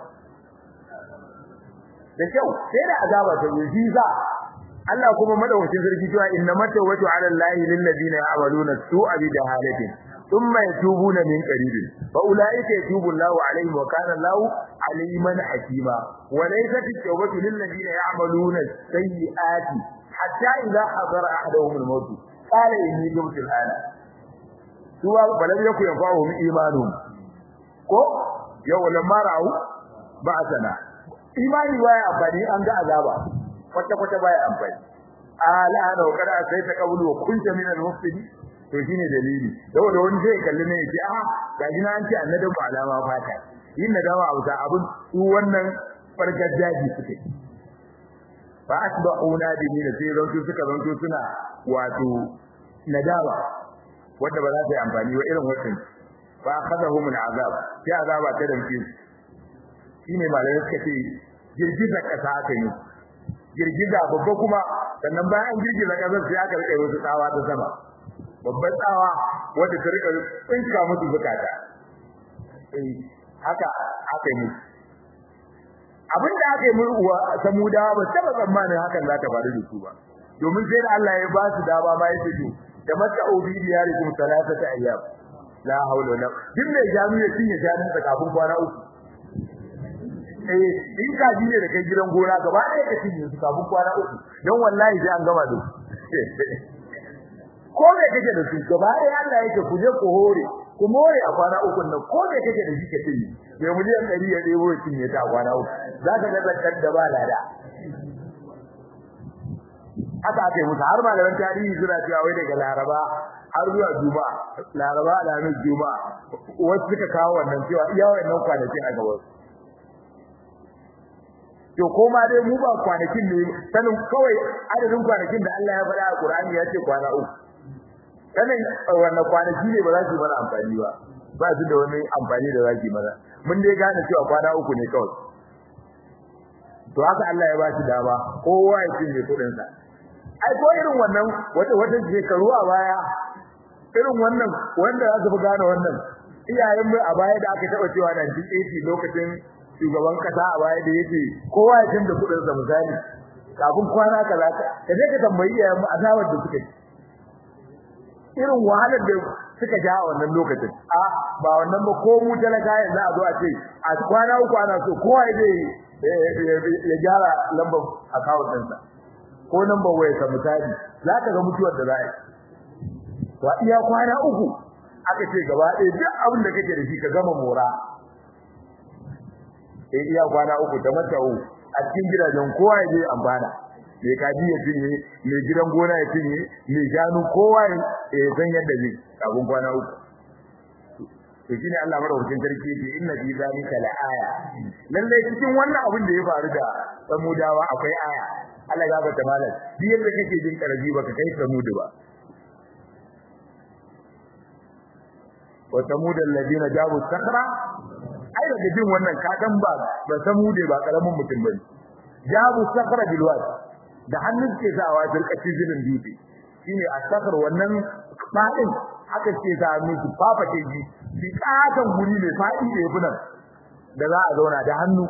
da kyau sai da azaba ta yi za Allah kuma madaukakin sarki cewa innamat tawbatu ala allahi lil ladina ya'maluna su'a bi jahalatin ثم يتوبون من قريب فاولئك يتوب الله عليهم وكان الله عليما حكيما وليست التوبه للذين يعملون السيئات حتى اذا حضر احدهم الموت قال اني تبت الان سوى ولم يكن ينفعهم ايمانهم ko yau lamma ra'u ba'sana imani baya amfani an ga azaba kwata kwata baya amfani ala hada wa kada sai ta kabulu wa kunta min al-mufsidin to shine dalili saboda wani zai kalli ne yace a gaji na an ce annabi ba alama fata yin nadama a wuta abun su wannan farkar daji suke fa asbahu nadimin sai zanto suka zanto suna wato nadama wanda ba za ta yi amfani ba irin wannan fa akhadahum al'azab sai azaba ta damke su shine malamai suka ce girgiza kasa aka yi girgiza babba kuma sannan bayan girgiza kasar sai aka rike wasu tsawa ta sama babban tsawa wanda ta rika tsinka musu bukata eh haka aka yi abin da aka yi murwa samudawa ba taba tsammanin hakan za ta faru da su ba domin sai da Allah ya ba su dama ma yake to da mata obi diyarikum salatata ayyam la haula wala din da jami ya cinye jami ta kafin kwana uku eh in ka ji ne da kai gidan gona gaba ɗaya ka cinye su kafin kwana uku don wallahi sai an gama da ko me kake da su gaba ɗaya Allah yake ku je ku hore ku more a kwana uku nan ko me kake da shi ka cinye bai miliyan ɗari ya ɗebo ya cinye ta a kwana uku za ka ga zakkar da ba lada haka aka yi musu har malaman tarihi suna cewa wai daga laraba har zuwa juma'a laraba alhamis juma'a wasu suka kawo wannan cewa iya wannan kwanakin a gaban to koma dai mu ba kwanakin ne sanin kawai adadin kwanakin da Allah ya faɗa a Qur'ani ya ce kwana uku sanin wannan kwanaki ne ba za su mana amfani ba ba su da wani amfani da za su mana mun dai gane cewa kwana uku ne kawai to haka Allah ya ba shi dama kowa ya cinye kuɗin sa ai ko irin wannan wata wata shekaru a baya irin wannan wanda za su gane wannan iyayen mu a baya da aka taba cewa 1980 lokacin shugaban kasa a baya da yake kowa ya canza kudin sa misali kafin kwana kaza ka je ka tambayi iyayen mu azawar da suka yi irin wahalar da suka ja a wannan lokacin a ba wannan ba ko mu talaka yanzu a zo a ce a kwana uku ana so kowa ya ya gyara lambar account ɗinsa ko number waya ka misali zaka ga mutuwar da za a yi to iya kwana uku aka ce gaba ɗaya duk abin da kake da shi ka gama mora eh iya kwana uku da mata'u a cikin gidajen kowa ya je amfana mai kaji ya cinye mai gidan gona ya cinye mai shanu kowa ya san yadda zai kafin kwana uku to shine Allah madaukakin sarki yake inna fi zalika la aya lalle cikin wannan abin da ya faru da samudawa akwai aya Allah ya ga malam duk yadda kake jin karaji baka kai samudu ba wa samud alladina jabu sakra ai daga jin wannan ka dan ba ba samude ba karamin mutum bane jabu sakra bil wad da hannun ke sawa dirkaci zinin dutse shine asakar wannan fadin aka ce ta hannu su fafake ji bi katan guri mai fadi da yafi nan da za a zauna da hannu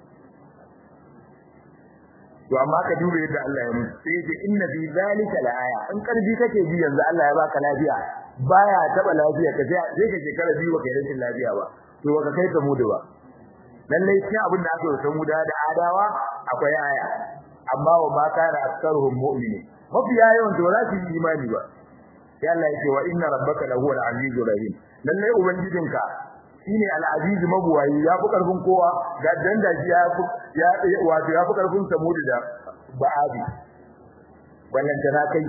to amma ka dube yadda Allah ya mutu sai ce inna fi zalika laaya in karbi kake ji yanzu Allah ya baka lafiya baya taba lafiya ka sai ka shekara biyu baka rashin lafiya ba to baka kai ka mudu ba lalle shi abin da aka yi san muda da adawa akwai aya amma wa ma kana aktsaruhum mu'minin mafiya yawan to za su yi imani ba sai Allah ya ce wa inna rabbaka lahu al-azizur rahim lalle ubangijinka shine al-aziz mabuwayi ya fi karfin kowa ga danda shi ya ya wato ya fi karfin samudi da ba'abi wannan tana kai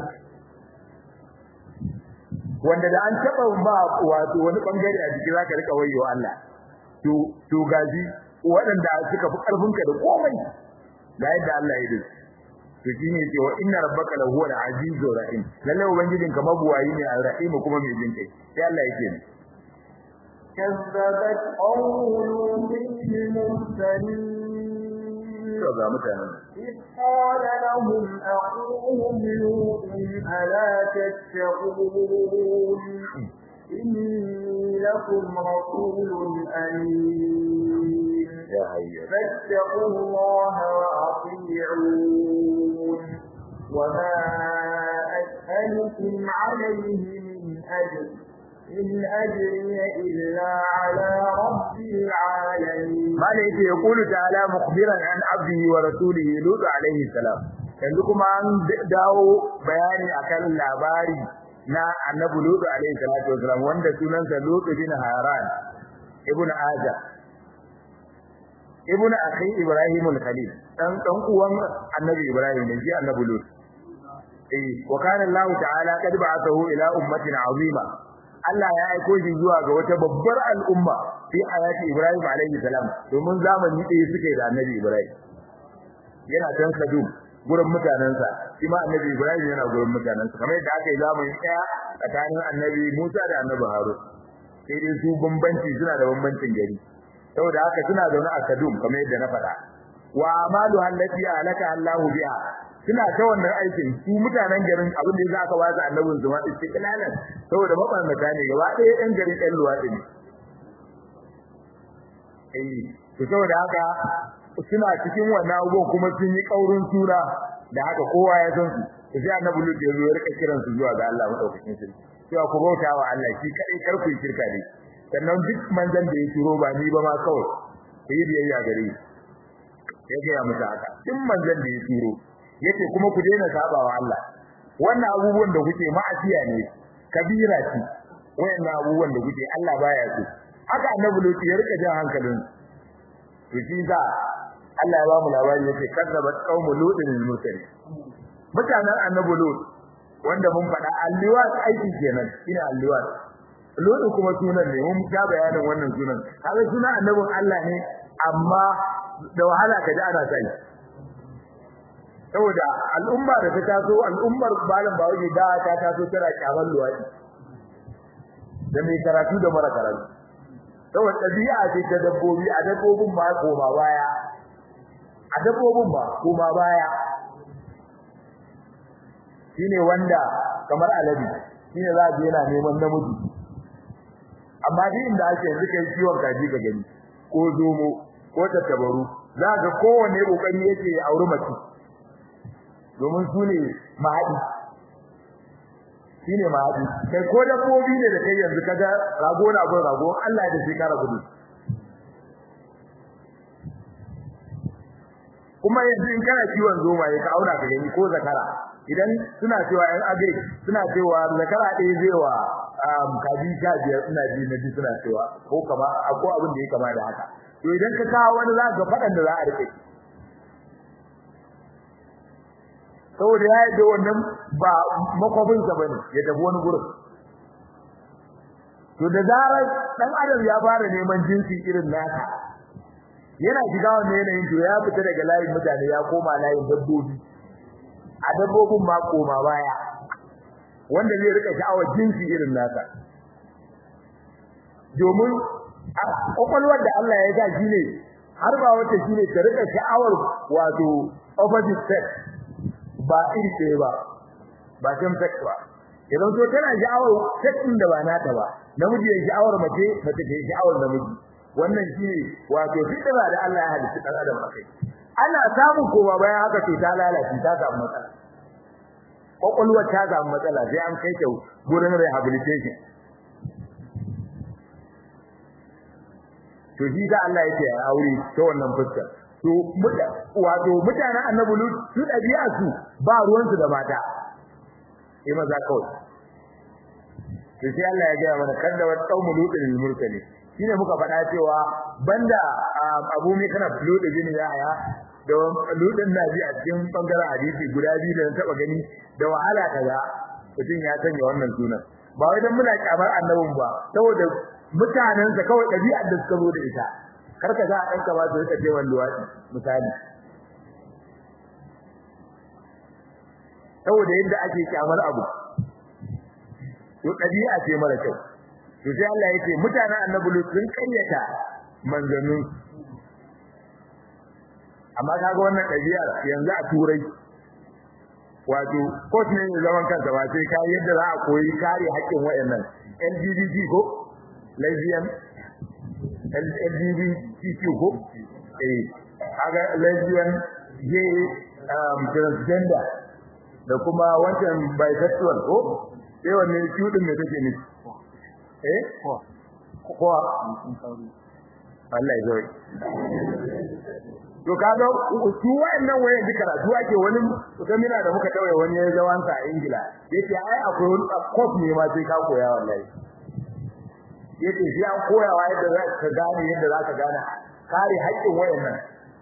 wanda da an taba ba wato wani bangare a jiki zaka rika wayo Allah to to gaji waɗanda suka fi karfin ka da komai ga yadda Allah ya dace to shine ce wa inna rabbaka lahu al-azizur rahim lalle ubangijinka mabuwayi ne al-rahim kuma mai jin kai sai Allah yake ne كذبت قوم لوط المرسلين ga mutanen إذ قال لهم أخوهم لوط ألا تتقون إني لكم رسول أمين ya hayya فاتقوا الله وأطيعون وما أسألكم عليه من أجر إن أجري إلا على رب العالمين mala yake ya kulu ta'ala mukhbiran an abdihi wa rasulihi lut alaihi salam yanzu kuma an dawo bayani akan labari na annabi lut alaihi salatu wasalam wanda sunansa lut bin haran ibn azar ibn akhi ibrahim al-khalil dan dan uwan annabi ibrahim ne shi annabi lut eh wa kana allah ta'ala qad ba'athahu ila ummatin azima Allah ya aiko shi zuwa ga wata babbar al'umma fi ayati Ibrahim alaihi salam domin zamani ɗaya suke da Annabi Ibrahim yana can Kadum gurin mutanansa shi ma Annabi Ibrahim yana gurin mutanansa kamar yadda aka yi zamani ɗaya tsakanin Annabi Musa da Annabi Harun sai dai su bambanci suna da bambancin gari saboda haka suna zaune a Kadum kamar yadda na faɗa wa amalu allati alaka Allahu biha suna ta wannan aikin su mutanen garin abin da yasa aka ba su annabin su ma istiqlalan saboda mabannata ne gaba ɗaya ɗan garin ɗan luwaɗi ne eh to saboda haka suna cikin wannan abubuwan kuma sun yi kaurin suna da haka kowa ya san su to sai annabi Lut ya zo ya rika kiran su zuwa ga Allah madaukakin sarki cewa ku bauta wa Allah shi kadai kar ku yi shirka dai sannan duk manzon da ya turo ba ni ba ma kawai ku yi biyayya gare shi ya gaya musu haka duk manzon da ya turo yace kuma ku daina sabawa Allah wannan abubuwan da kuke ma'asiya ne kabira ce wayannan abubuwan da kuke Allah baya so haka annabi Lut ya rika jan hankalin to shi za Allah ya ba mu labari yace kadzabat qaumul lutin al-mursalin mutanen annabi Lut wanda mun faɗa alliwat aiki kenan ina alliwat Lut kuma sunan ne mun ga bayanin wannan sunan kaga sunan annabin Allah ne amma da wahala ka ji ana sai saboda al'umma da ta taso al'ummar malam bawaje da ta taso tana kyaman luwadi da mai karatu da mara karatu saboda ɗabi'a ce ta dabbobi a dabbobin ba koma baya a dabbobin ba koma baya shine wanda kamar alade shine za a je yana neman namiji amma duk inda ake yanzu kai ciwon kaji ga gani ko zomo ko tattabaru za ga kowanne kokari yake auri mace domin su ne mahadi shine mahadi kai ko dabbobi ne da kai yanzu kaga rago na gun rago Allah ya dace kara gudu kuma yanzu in kana kiwon zoma ya ka auna ka gani ko zakara idan suna cewa yan agri suna cewa zakara ɗaya zai wa kaji sha biyar suna ji na ji suna cewa ko kama ko abin da ya kama da haka to idan ka kawo wani za ka faɗan da za a rike saboda ya yi da wannan ba makwafinsa ba ne ya tafi wani gurin to da zarar ɗan adam ya fara neman jinsi irin naka yana shiga wannan yanayin to ya fita daga layin mutane ya koma layin dabbobi a dabbobin ma koma baya wanda zai rika sha'awar jinsi irin naka domin kwakwalwar da Allah ya ga shi ne har ba wata shi ne ta rika sha'awar wato opposite sex ba iri ɗaya ba ba same sex ba idan so tana sha'awar sex ɗin da ba nata ba namiji ya sha'awar mace mace ta sha'awar namiji wannan shi ne wato fitira da Allah ya halitta ɗan adam akai ana samun koma bayan haka to ta lalace ta samu matsala kwakwalwar ta samu matsala sai an kai ta gurin rehabilitation to shi da Allah yake a aure ta wannan fuskar to wato mutanen annabi lut su dabi'a su ba ruwan su da mata eh maza kawai to sai Allah ya ga mana kanda wa qaumu lutin murtali shine muka faɗa cewa banda abu mai kana lutu bin yaya da lutin nabi a cikin bangaren hadisi guda biyu da na taba gani da wahala kaza mutum ya sanya wannan sunan ba wai dan muna kyamar annabin ba saboda mutanensa kawai ɗabi'ar da suka zo da ita kar ka ga ɗan ka ba su rika cewa luwaɗi misali saboda yadda ake kyamar abu to ɗabi'a ce mara kyau to sai Allah yake mutanen annabi lut sun kayyata manzannin amma kaga wannan ɗabi'ar yanzu a turai wato court ne zaman kansa ba sai kai yadda za a koyi kare haƙƙin wayannan LGBT ko lesbian LGBTQ ko eh kaga lesbian gay um, transgender da kuma wancan bisexual ko sai wanne shudin me take ne eh ko ko Allah ya zai to kaga su wayannan wayan duka karatu ake wani mutumina da muka tawaye wani ya zawansa a Ingila yace ai akwai wani course ne ma sai ka koya wallahi yace shi an koyawa yadda za ka gane yadda za ka gane kare haƙƙin wayannan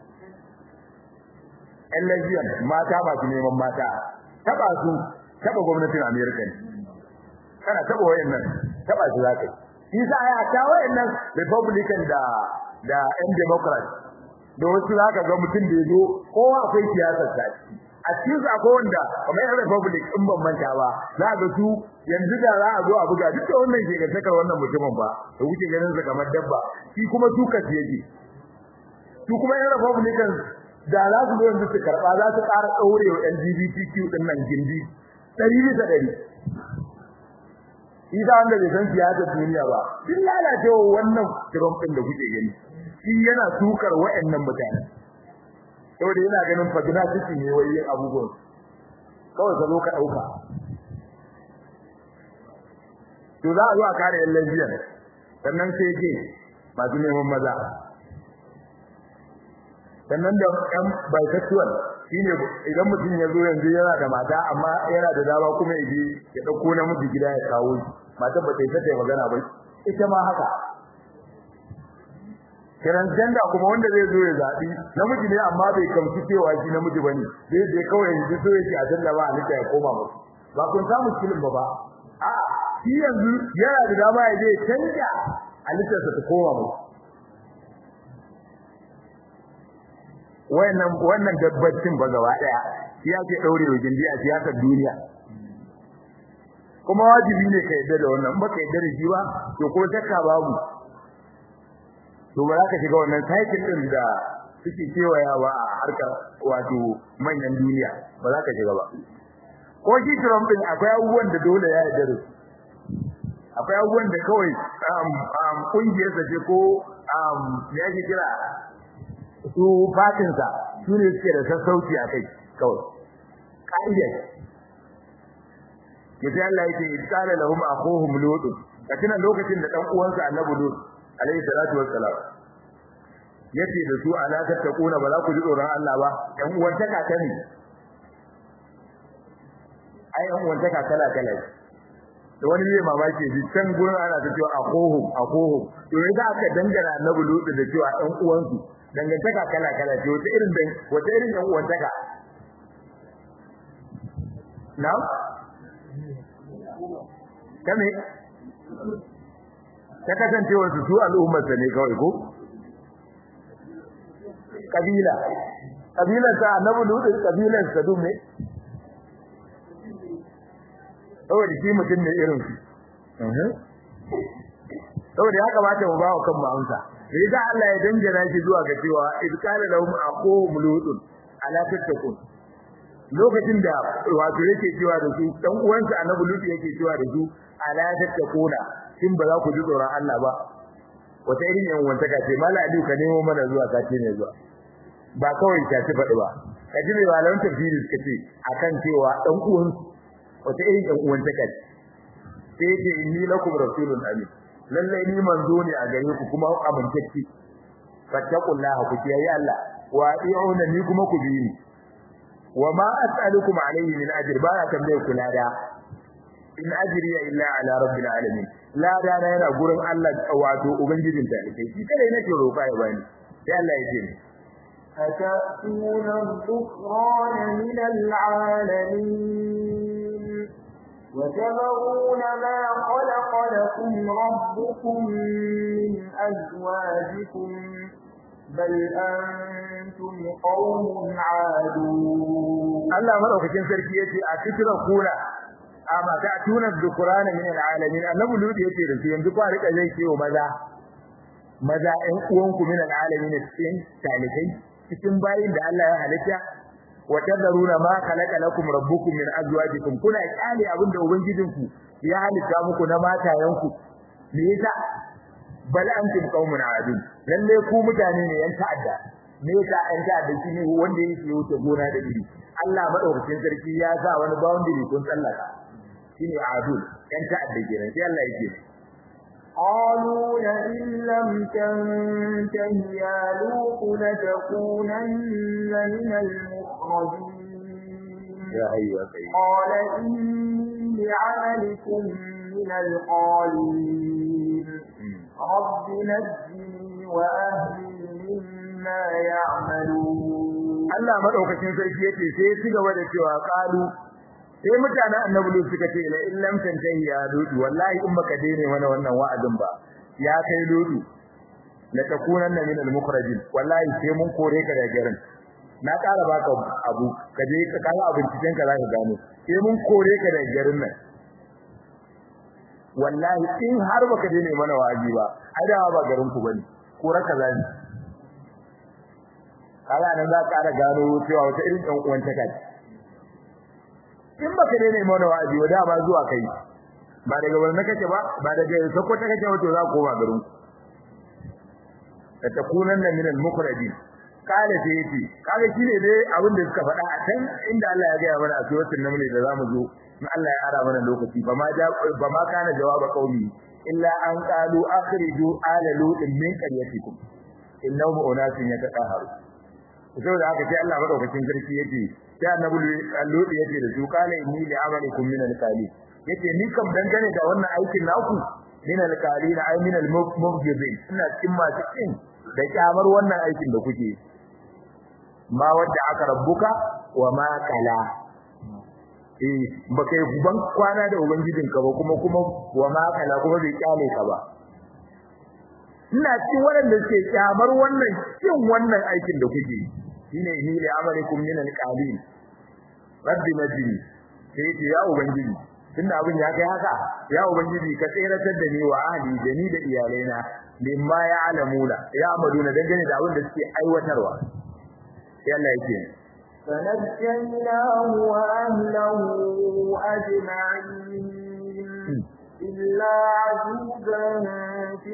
ƴan lesbian mata masu neman mata taba su taba gwamnatin America ne kana taba wayannan taba su za ka yi shi sa ya ta wayannan republican da da ƴan democrat da wasu za ka ga mutum da yazo kowa akwai siyasar sa a cikin su akwai wanda kamar yan republic in ban manta ba za ga su yanzu da za a zo a buga duk da wannan ke gantakar wannan mutumin ba da kuke ganin sa kamar dabba shi kuma tuka yake su kuma yan republican da za su zo yanzu su karba za su ƙara ɗaure wa LGBTQ din nan gindi ɗari bisa ɗari Isa wanda bai san siyasar duniya ba duk lalacewa wannan Trump ɗin da kuke gani shi yana tukar wa'annan mutane saboda yana ganin fadina ciki ne wai yin abubuwan kawai ka zo ka ɗauka to za a zo a kare yan lesbian sannan sai ke masu neman maza sannan da ɗan bisexual shine idan mutum ya zo yanzu yana da mata amma yana da dama kuma ya je ya ɗauko namiji gida ya kawo shi matar ba ta yi ta magana ba ita ma haka transgender kuma wanda zai zo ya zaɓi namiji ne amma bai kamci cewa shi namiji bane zai je kawai yanzu so yake a danna ba halitta ya koma musu ba kun samu kilin ba ba a shi yanzu yana da dama ya je canja halittarsa ta koma musu wannan wannan dabbacin ba gaba daya shi yake daurewa gindi a siyasar duniya kuma wajibi ne ka yadda da wannan baka yadda da shi ba to ko takka babu to ba za ka shiga wannan cycle din da suke kewayawa a harkar wato manyan duniya ba za ka shiga ba ko shi Trump din akwai abubuwan da dole ya yarda da su akwai abubuwan da kawai um um kungiyar sa ce ko um me yake kira su fatin sa su ne suke da sassauci a kai kawai ka'ida ce sai Allah yake idkala lahum akhuhum lut kafin lokacin da dan uwansa annabi lut alayhi salatu wassalam yace da su ala tattaquna ba za ku ji tsoron Allah ba ɗan uwan taka ta ne ai ɗan uwan taka kala kala da wani ne mamaki ji can gurin ana ta cewa akohum akohum to yasa aka dangana annabi lutu da cewa ɗan uwansu dangantaka kala kala ce wata irin dan wata irin ɗan uwan taka na'am kame ta kasancewar su su al'ummar sa ne kawai ko kabila kabilar sa annabi lutu kabilar sa dum ne saboda shi mutum ne irin su saboda ya kamata mu ba wa kan ma'amsa sai da Allah ya dangana shi zuwa ga cewa id qala lahum aqum lutun ala tattaqun lokacin da wato yake cewa da su dan uwansa annabi lutu yake cewa da su ala tattaquna kin ba za ku ji tsoron Allah ba wata irin yan wanta ka ce mala aliyu ka nemo mana zuwa sati ne zuwa ba kawai ta ci faɗi ba ka ji mai malamin tafsiri suka ce akan cewa dan uwan wata irin yan uwanta ka sai ce inni lakum rasulun amin lallai ni manzo ne a gare ku kuma amintacce fattaqullaha ku kiyaye Allah wa ati'una ni kuma ku bi ni wa ma as'alukum alayhi min ajr ba kan bai kula da in ajri illa ala rabbil alamin la da na yana gurin Allah wato ubangijin ta kai shi kare nake roƙa ya bani sai Allah ya ce أتأتون الذكران من العالمين وتذرون ما خلق لكم ربكم من أزواجكم بل أنتم قوم عادون الله مرحبا sarki yace a cikin kula amma ta tuna dhukrana min alalamin annabi ludi yace da su yanzu kwa rika zai ce maza maza ɗan uwanku min alalamin cikin talikai cikin bayin da Allah ya halitta wa tadaruna ma khalaqa lakum rabbukum min azwajikum kuna kyale abinda ubangijinku ya halitta muku na matayanku me yasa bal antum qaumun adun lalle ku mutane ne yan ta'adda me yasa yan ta'adda shine wanda yake wuce gona da iri Allah madaukakin sarki ya sa wani boundary kun tsallaka shine adun yan ta'adda kenan sai Allah yake قالوا لئن لم تنته يا لوط لتكونن من المخرجين يا أيها القيوم قال إني لعملكم من القالين رب نجني وأهلي مما يعملون Allah madaukakin sarki yake sai su gaba da cewa qalu sai mutanen annabi lu suka ce la illam tantahi ya dudu wallahi in baka daina mana wannan wa'azin ba ya kai dudu la takunanna min al mukhrajin wallahi sai mun kore ka daga garin na ƙara baka abu ka je ka kawo abincin ka zaka gano sai mun kore ka daga garin nan wallahi in har baka daina mana wa'azi ba adawa ba garin ku bane kore ka zani kala nan za ka ƙara gano cewa wata irin ɗan uwan ta kai in baka daina mana wa'azi wa da ba zuwa kai ba daga wannan kake ba ba daga sakwata kake wato za ku ba garin ta takunan min al-mukhrajin kale sai yace kage shine dai abin da suka faɗa a can inda Allah ya ga mana a suratul naml da zamu zo in Allah ya ara mana lokaci ba ma ba ma kana jawaba qaumi illa an qalu akhriju ala lutin min qaryatikum innahum unasun yataqaharu saboda haka sai Allah madaukakin sarki yace sai annabi Lut yace da su kala inni li amalikum min al-qali yace ni kam dangane da wannan aikin naku min al-qali na ay min al-mubghidin ina cikin masu kin da kyamar wannan aikin da kuke ma wadda aka rabbuka wa ma kala eh baka yi ban kwana da ubangijinka ba kuma kuma wa ma kala kuma bai kyale ka ba ina cikin waɗanda suke kyamar wannan kin wannan aikin da kuke shine ni li amalikum min al-qalin rabbi najini sai ce ya ubangiji tunda abin ya kai haka ya ubangiji ka tseratar da ni wa ahli da ni da iyalaina mimma ya alamuna ya amaduna dangane da abin da suke aiwatarwa sai Allah yake فنجيناه وأهله أجمعين إلا عجوزا في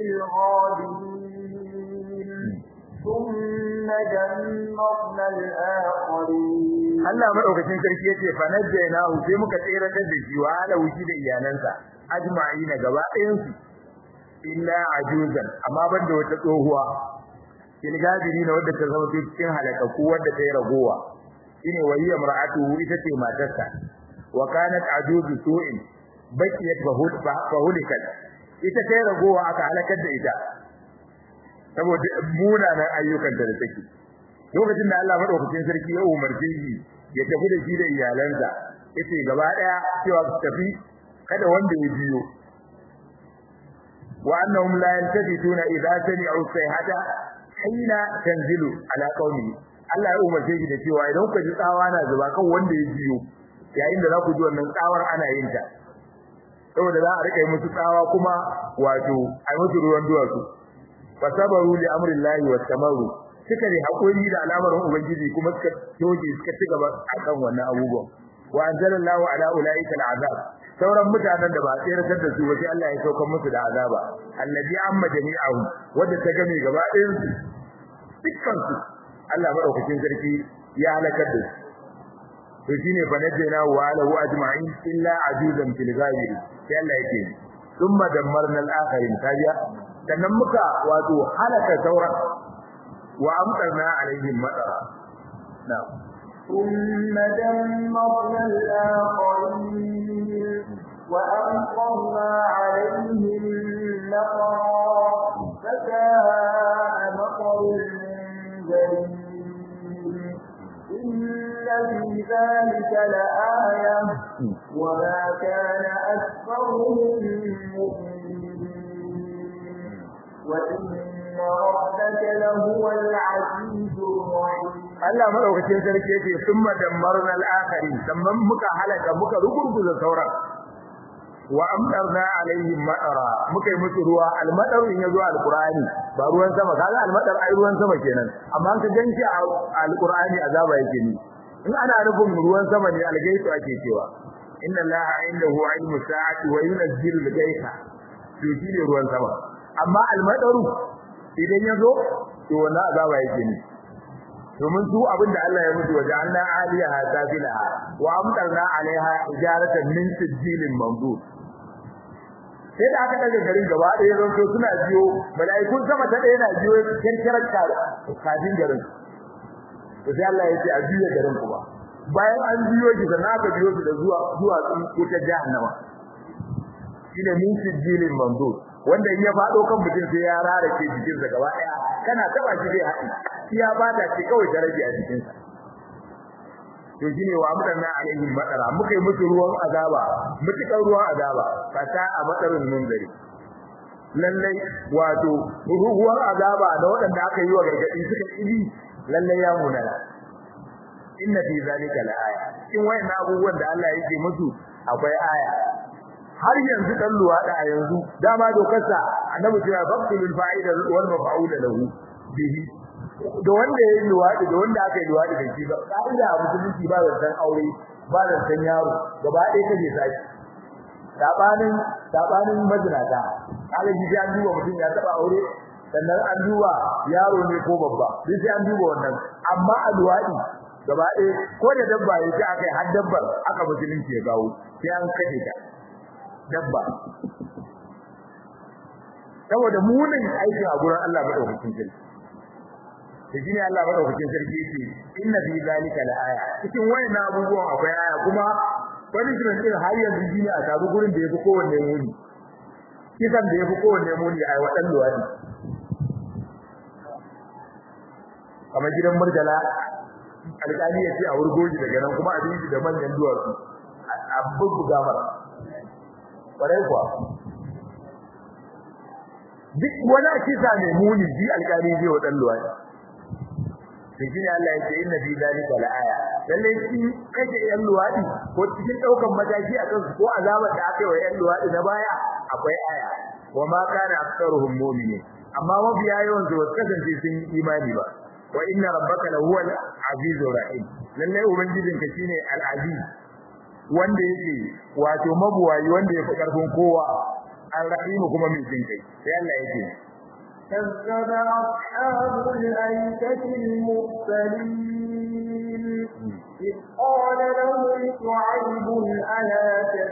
الغابرين ثم دمرنا الآخرين Allah madaukakin sarki yace fa najjaynahu sai muka tsere da shi wa ala wuci da iyalansa ajma'ina gaba ɗayan su illa ajuzan amma banda wata tsohuwa ilgabiri na wadda ta zama cikin halakaku wadda ta yi ragowa shine waliya mar'atuhu ita ce matarsa wa kanat ajuzu su'in bakiyat fahulikat ita ta yi ragowa aka halakar da ita saboda munanan ayyukan da take lokacin da Allah madaukakin sarki ya umarce shi ya tafi da shi da iyalansa yace gaba daya cewa su tafi kada wanda ya biyo wa annahum la yantafituna idza sami'u sayhata hina tanzilu ala qaumi Allah ya umarce shi da cewa idan ku ji tsawa na zuba kan wanda ya biyo yayin da za ku ji wannan tsawar ana yin ta saboda za a rika yi musu tsawa kuma wato a musu ruwan duwatsu fasabaru li amrillahi wattamaru suka ne hakuri da al'amarin ubangiji kuma suka toje suka ci gaba akan wannan abubuwan wa anzalallahu ala ulaika al'azab sauran mutanen da ba a tseratar da su ba sai Allah ya saukar musu da azaba allazi amma jami'ahu wanda ta game gaba ɗayan su dukkan su Allah madaukakin sarki ya halakar da su to shine fa najjayna wa alahu ajma'in illa ajuzan fil ghaibir sai Allah yake thumma dammarna al-akharin kaja sannan muka wato halaka sauran wa amtarna alaihim madara na'am ثم دمرنا الآخرين وأمطرنا عليهم نقرا فساء مطر المنذرين إن في ذلك لآية وما كان أكثرهم مؤمنين وإن ربك لهو العزيز الرحيم Allah madaukakin sarki yake summa dammarna al-akhirin sannan muka halaka muka rugurguza sauran wa amdarna alaihim madara muka yi musu ruwa al-madar in yazo al-qur'ani ba ruwan sama kaga al-madar ai ruwan sama kenan amma ka ganci al-qur'ani azaba yake ni in ana nufin ruwan sama ne al-gaisu ake cewa inna allaha indahu ilmu sa'ati wa yunzilu al-gaisa to shine ruwan sama amma al-madaru idan yazo to wannan azaba yake ni domin su abinda Allah ya mutu waje anna aliyaha safilaha wa amtarna alaiha ijaratan min sijilin mamdud sai da aka daga garin gaba ɗaya zan so suna biyo mala'ikun sama ta ɗaya na biyo kirkirar kafin garin to sai Allah ya ce a biyo garin kuma bayan an biyo shi sannan aka biyo shi da zuwa zuwa wutar jahannama shine min sijilin mamdud wanda in ya faɗo kan mutum sai ya rarake jikinsa gaba ɗaya kana taba shi zai haɗi iya bada ce kawai daraja a cikin sa to shine wa mutanna alaihim madara muka yi musu ruwan azaba mutukan ruwan azaba fata a madarin munzari lallai wato ruwan azaba da waɗanda aka yi wa gargadi suka yi lallai ya munana inna fi zalika laaya cikin wayannan abubuwan da Allah yake musu akwai aya har yanzu dan luwada a yanzu dama dokarsa annabi cewa faqtul fa'ida wal maf'ul lahu bihi da wanda yayi luwadi da wanda aka yi luwadi da shi ba kaida a musulunci ba zan aure ba zan yaro gaba ɗaya kaje saki sabanin sabanin majinata kaga shi an duba mutum ya taba aure sannan an duba yaro ne ko babba duk sai an duba wannan amma a luwadi gaba ɗaya ko da dabba yake aka yi har dabbar aka musulunci ya gawo sai an kaje ta dabba saboda munin aikin a gurin Allah madaukakin sarki to shine Allah madaukakin sarki yake inna fi zalika laaya cikin wayannan abubuwan akwai aya kuma punishment din har yanzu shine a tabu gurin da yafi kowanne muni kisan da yafi kowanne muni ai wadan luwadi kamar gidan murjala alƙali ya ce a wurgoji daga nan kuma a bi da manyan duwatsu a bubbuga mara kwarai kuwa duk wani kisa mai muni bi alƙali zai wa dan luwadi sai shi Allah ya ce inna fi zalika laaya lalle shi kaje yan luwadi ko cikin daukan mataki akan su ko azabar da aka yi wa yan luwadi na baya akwai aya wa ma kana aktsaruhum mu'minin amma mafiya yawan su kasance sun yi imani ba wa inna rabbaka lahuwal azizur rahim lalle ubangijinka shine al-aziz wanda yake wato mabuwayi wanda yafi karfin kowa al-rahim kuma mai jin kai sai Allah yake كذب أصحاب الأيكة المرسلين إذ قال لهم شعيب ألا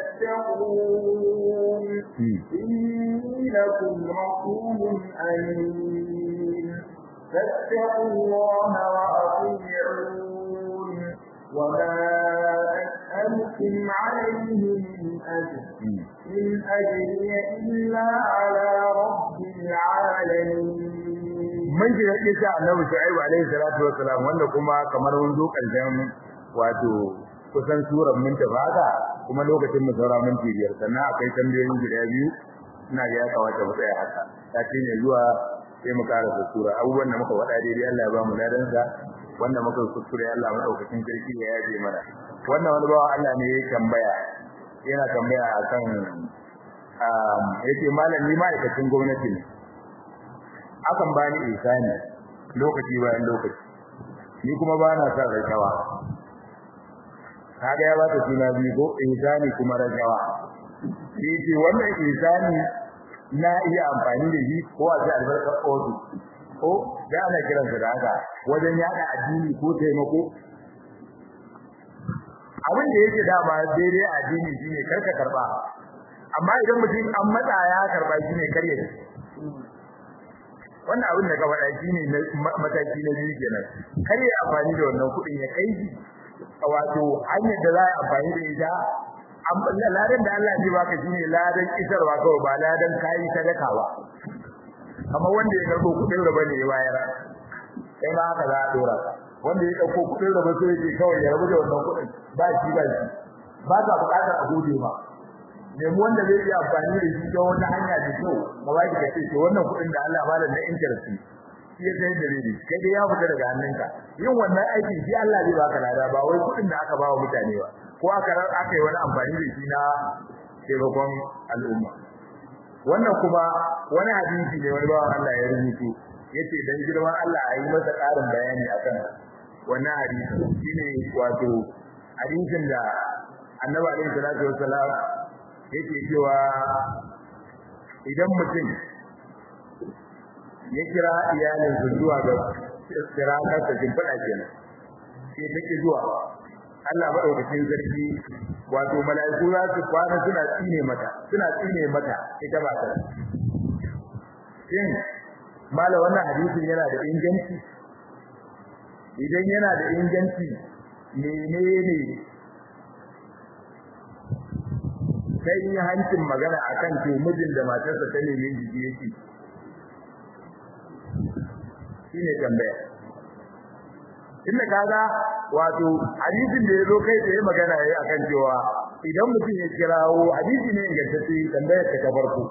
تتقون إني لكم رسول أمين فاتقوا الله وأطيعون وما أسألكم عليه من أجر إن أجري إلا على رب العالمين mun ji da kisa Annabi Shu'aib alaihi salatu wassalam wanda kuma kamar mun zo karshen wato kusan surar mun ta baka kuma lokacin mu saura minti biyar sannan akwai tambayoyin guda biyu ina ga ya kawata mu tsaya haka sati ne zuwa sai mu karasa sura abubuwan da muka faɗa daidai Allah ya ba mu ladan sa wanda muka kuskure Allah madaukakin sarki ya yaje mana wannan wani bawa Allah ne ya tambaya yana tambaya akan yace malami ma'aikacin gwamnati ne akan bani isani lokaci bayan lokaci ni kuma ba na son rashawa kaga ya bata suna biyu ko isani kuma rashawa yace wannan isani na iya amfani da shi ko a sai albarkar odu ko da ana kiransa da haka wajen yada addini ko taimako abin da yake dama daidai addini shine karka karba amma idan mutum an matsa ya karba shine karye wannan abin da ka faɗa shine mataki na biyu kenan karye amfani da wannan kuɗin ya kai shi wato hanyar da za a amfani da ita ladan da Allah zai baka shine ladan isarwa kawai ba ladan kayi sadaka ba amma wanda ya karbo kuɗin raba ne ya bayar sai ma haka za a dora wanda ya dauko kuɗin raba sai yake kawai ya rabu da wannan kuɗin ba shi ba shi ba ka buƙatar a gode ma nemi wanda zai iya amfani da shi don wata hanya da kyau ba ba ki kace to wannan kuɗin da Allah ba da na interest shi ya sai da ribi kai dai ya fita daga hannunka yin wannan aikin shi Allah zai baka lada ba wai kuɗin da aka ba wa mutane ba ko aka aka yi wani amfani da shi na taimakon al'umma wannan kuma wani hadisi ne wani bawan Allah ya rubuto yace dan girman Allah a yi masa ƙarin bayani akan wannan hadisi shine wato hadisin da Annabi alaihi salatu wassalam yake cewa idan mutum ya kira iyalin su zuwa ga sirata ta jimfada kenan sai take zuwa Allah madaukakin sarki wato mala'iku za su kwana suna tsine mata suna tsine mata ita ba ta shin mala wannan hadisin yana da inganci idan yana da inganci menene sai yi hancin magana akan to mijin da matarsa ta neme jiki yake shine tambaya inda kaga wato hadisin da yazo kai tsaye magana yayi akan cewa idan mutum ya kirawo hadisi ne ingantacce tambayar ta farko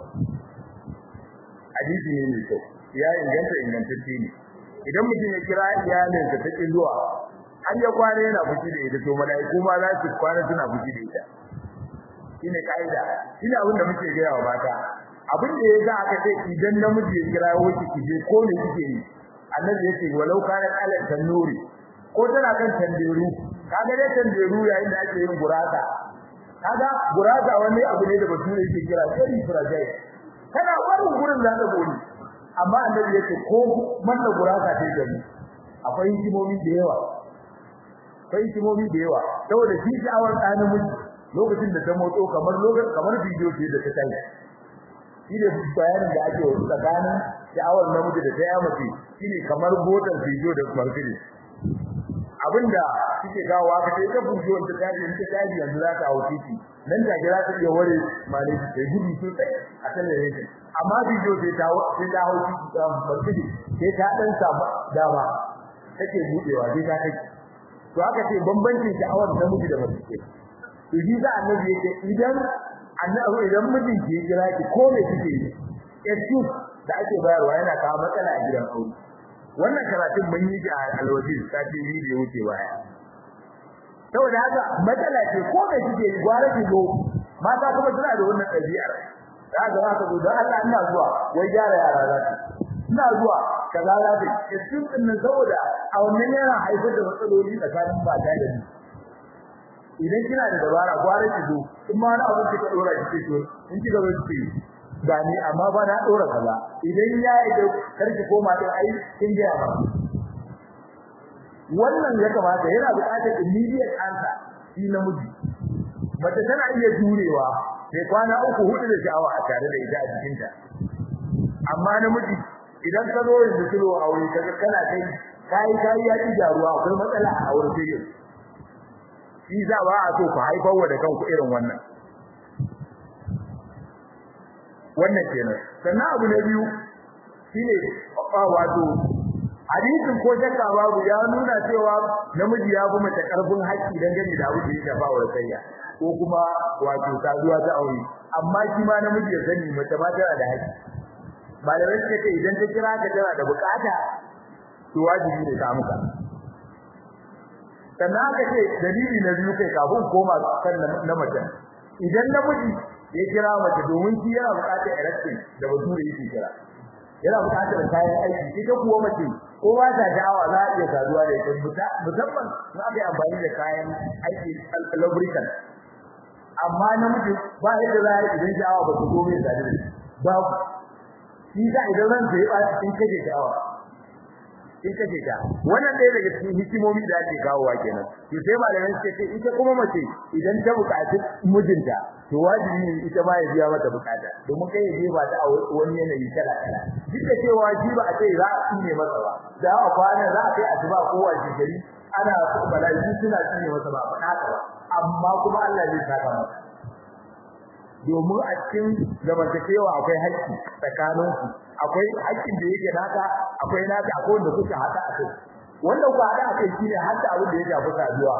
hadisi ne mai kyau ya inganta ingantacce ne idan mutum ya kira iyalinsa ta kin zuwa har ya kwana yana fushi da ita to malaiku ma za su kwana suna fushi da ita shine kaida shine abin da muke gaya wa mata abin da yasa aka ce idan namiji ya kira wuce kije ko ne kike yi annabi yake walau kana ala tanuri ko tana kan tanderu kaga dai tanderu yayin da ake yin gurasa kaga gurasa wani abu ne da bature yake kira very fragile kana barin gurin da ta gori amma annabi yake ko manna gurasa ta gani akwai hikimomi da yawa akwai hikimomi da yawa saboda shi sha'awar ɗanin miji lokacin da ta motso kamar lokacin kamar bidiyo ce da ta tayi shi ne bayanin da ake wa tsakanin sha'awar namiji da ta ya mace shine kamar botar bidiyo da marfili abinda kike kawo aka ce ta bidiyo ta tayi in ta tayi yanzu za ta hawo titi nan ta gira ta iya ware mali ta gudu sosai a talabijin amma bidiyo sai ta sai ta hawo titi ta marfili sai ta dan samu dama take budewa sai ta kai to aka ce bambancin sha'awar namiji da mace to shi da annabi yake idan annabi idan mijin ke kira ki ko me kike yi excuse da ake bayarwa yana kawo matsala a gidan aure wannan karatun mun yi a alwaji sati biyu da wuce baya saboda haka matsala ce ko me kike yi gwara ki zo mata kuma suna da wannan ɗabi'ar za ga haka zo dan Allah ina zuwa wai gyara yara za ki ina zuwa kaza za ki excuse din nan saboda a wannan yana haifar da matsaloli tsakanin mata da ni idan kina da dabara gwara ki zo in ma na abin kika dora ki to in kika zo ki gani amma ba na dora kaza idan ya yi da karki koma din ai kin ga ba wannan ya kamata yana buƙatar immediate answer shi namiji mace tana iya jurewa sai kwana uku hudu da sha'awa a tare da ita a cikin ta amma namiji idan ka zo yanzu kilo aure kaga kana kai kai kai ya ci jaruwa akwai matsala a aure sai shi za ba a so ku haifar wa da kanku irin wannan wannan kenan sannan abu na biyu shine wato hadisin ko shakka babu ya nuna cewa namiji ya fi mace karfin haƙƙi dangane da abu da ya shafa wa sayya ko kuma wato saduwa ta aure amma shi ma namiji ya sani mace ma tana da haƙƙi malamai suka ce idan ta kira ka tana da bukata to wajibi ne ta muka sannan aka ce dalili na biyu kai kafin koma kan na mace idan namiji ya kira mace domin shi yana buƙatar erection da bature yake kira yana buƙatar kayan aiki ita kuwa mace ko ba ta sha'awa za a iya saduwa da ita musamman in aka yi amfani da kayan aiki lubricant amma namiji ba yadda za a yi idan sha'awa ba su zo mai sadu da babu shi sa idan ran sai ba cikin kake sha'awa in kace ta wannan ɗaya daga cikin hikimomi da ake kawowa kenan to sai malamai suke ce ita kuma mace idan ta buƙaci mijinta to wajibi ne ita ma ya biya mata buƙata domin kai ya jefa ta a wani yanayi kala kala duk da cewa shi ba a ce za a tsine masa ba da a kwana za a kai asuba ko wace gari ana bala'i suna tsine masa ba faɗa haka ba amma kuma Allah zai saka masa domin a cikin zamantakewa akwai haƙƙi tsakaninku akwai haƙƙin da yake naka akwai naka akwai wanda kuka hada a kai wanda kuka hada a kai shine hadda abin da ya shafi saduwa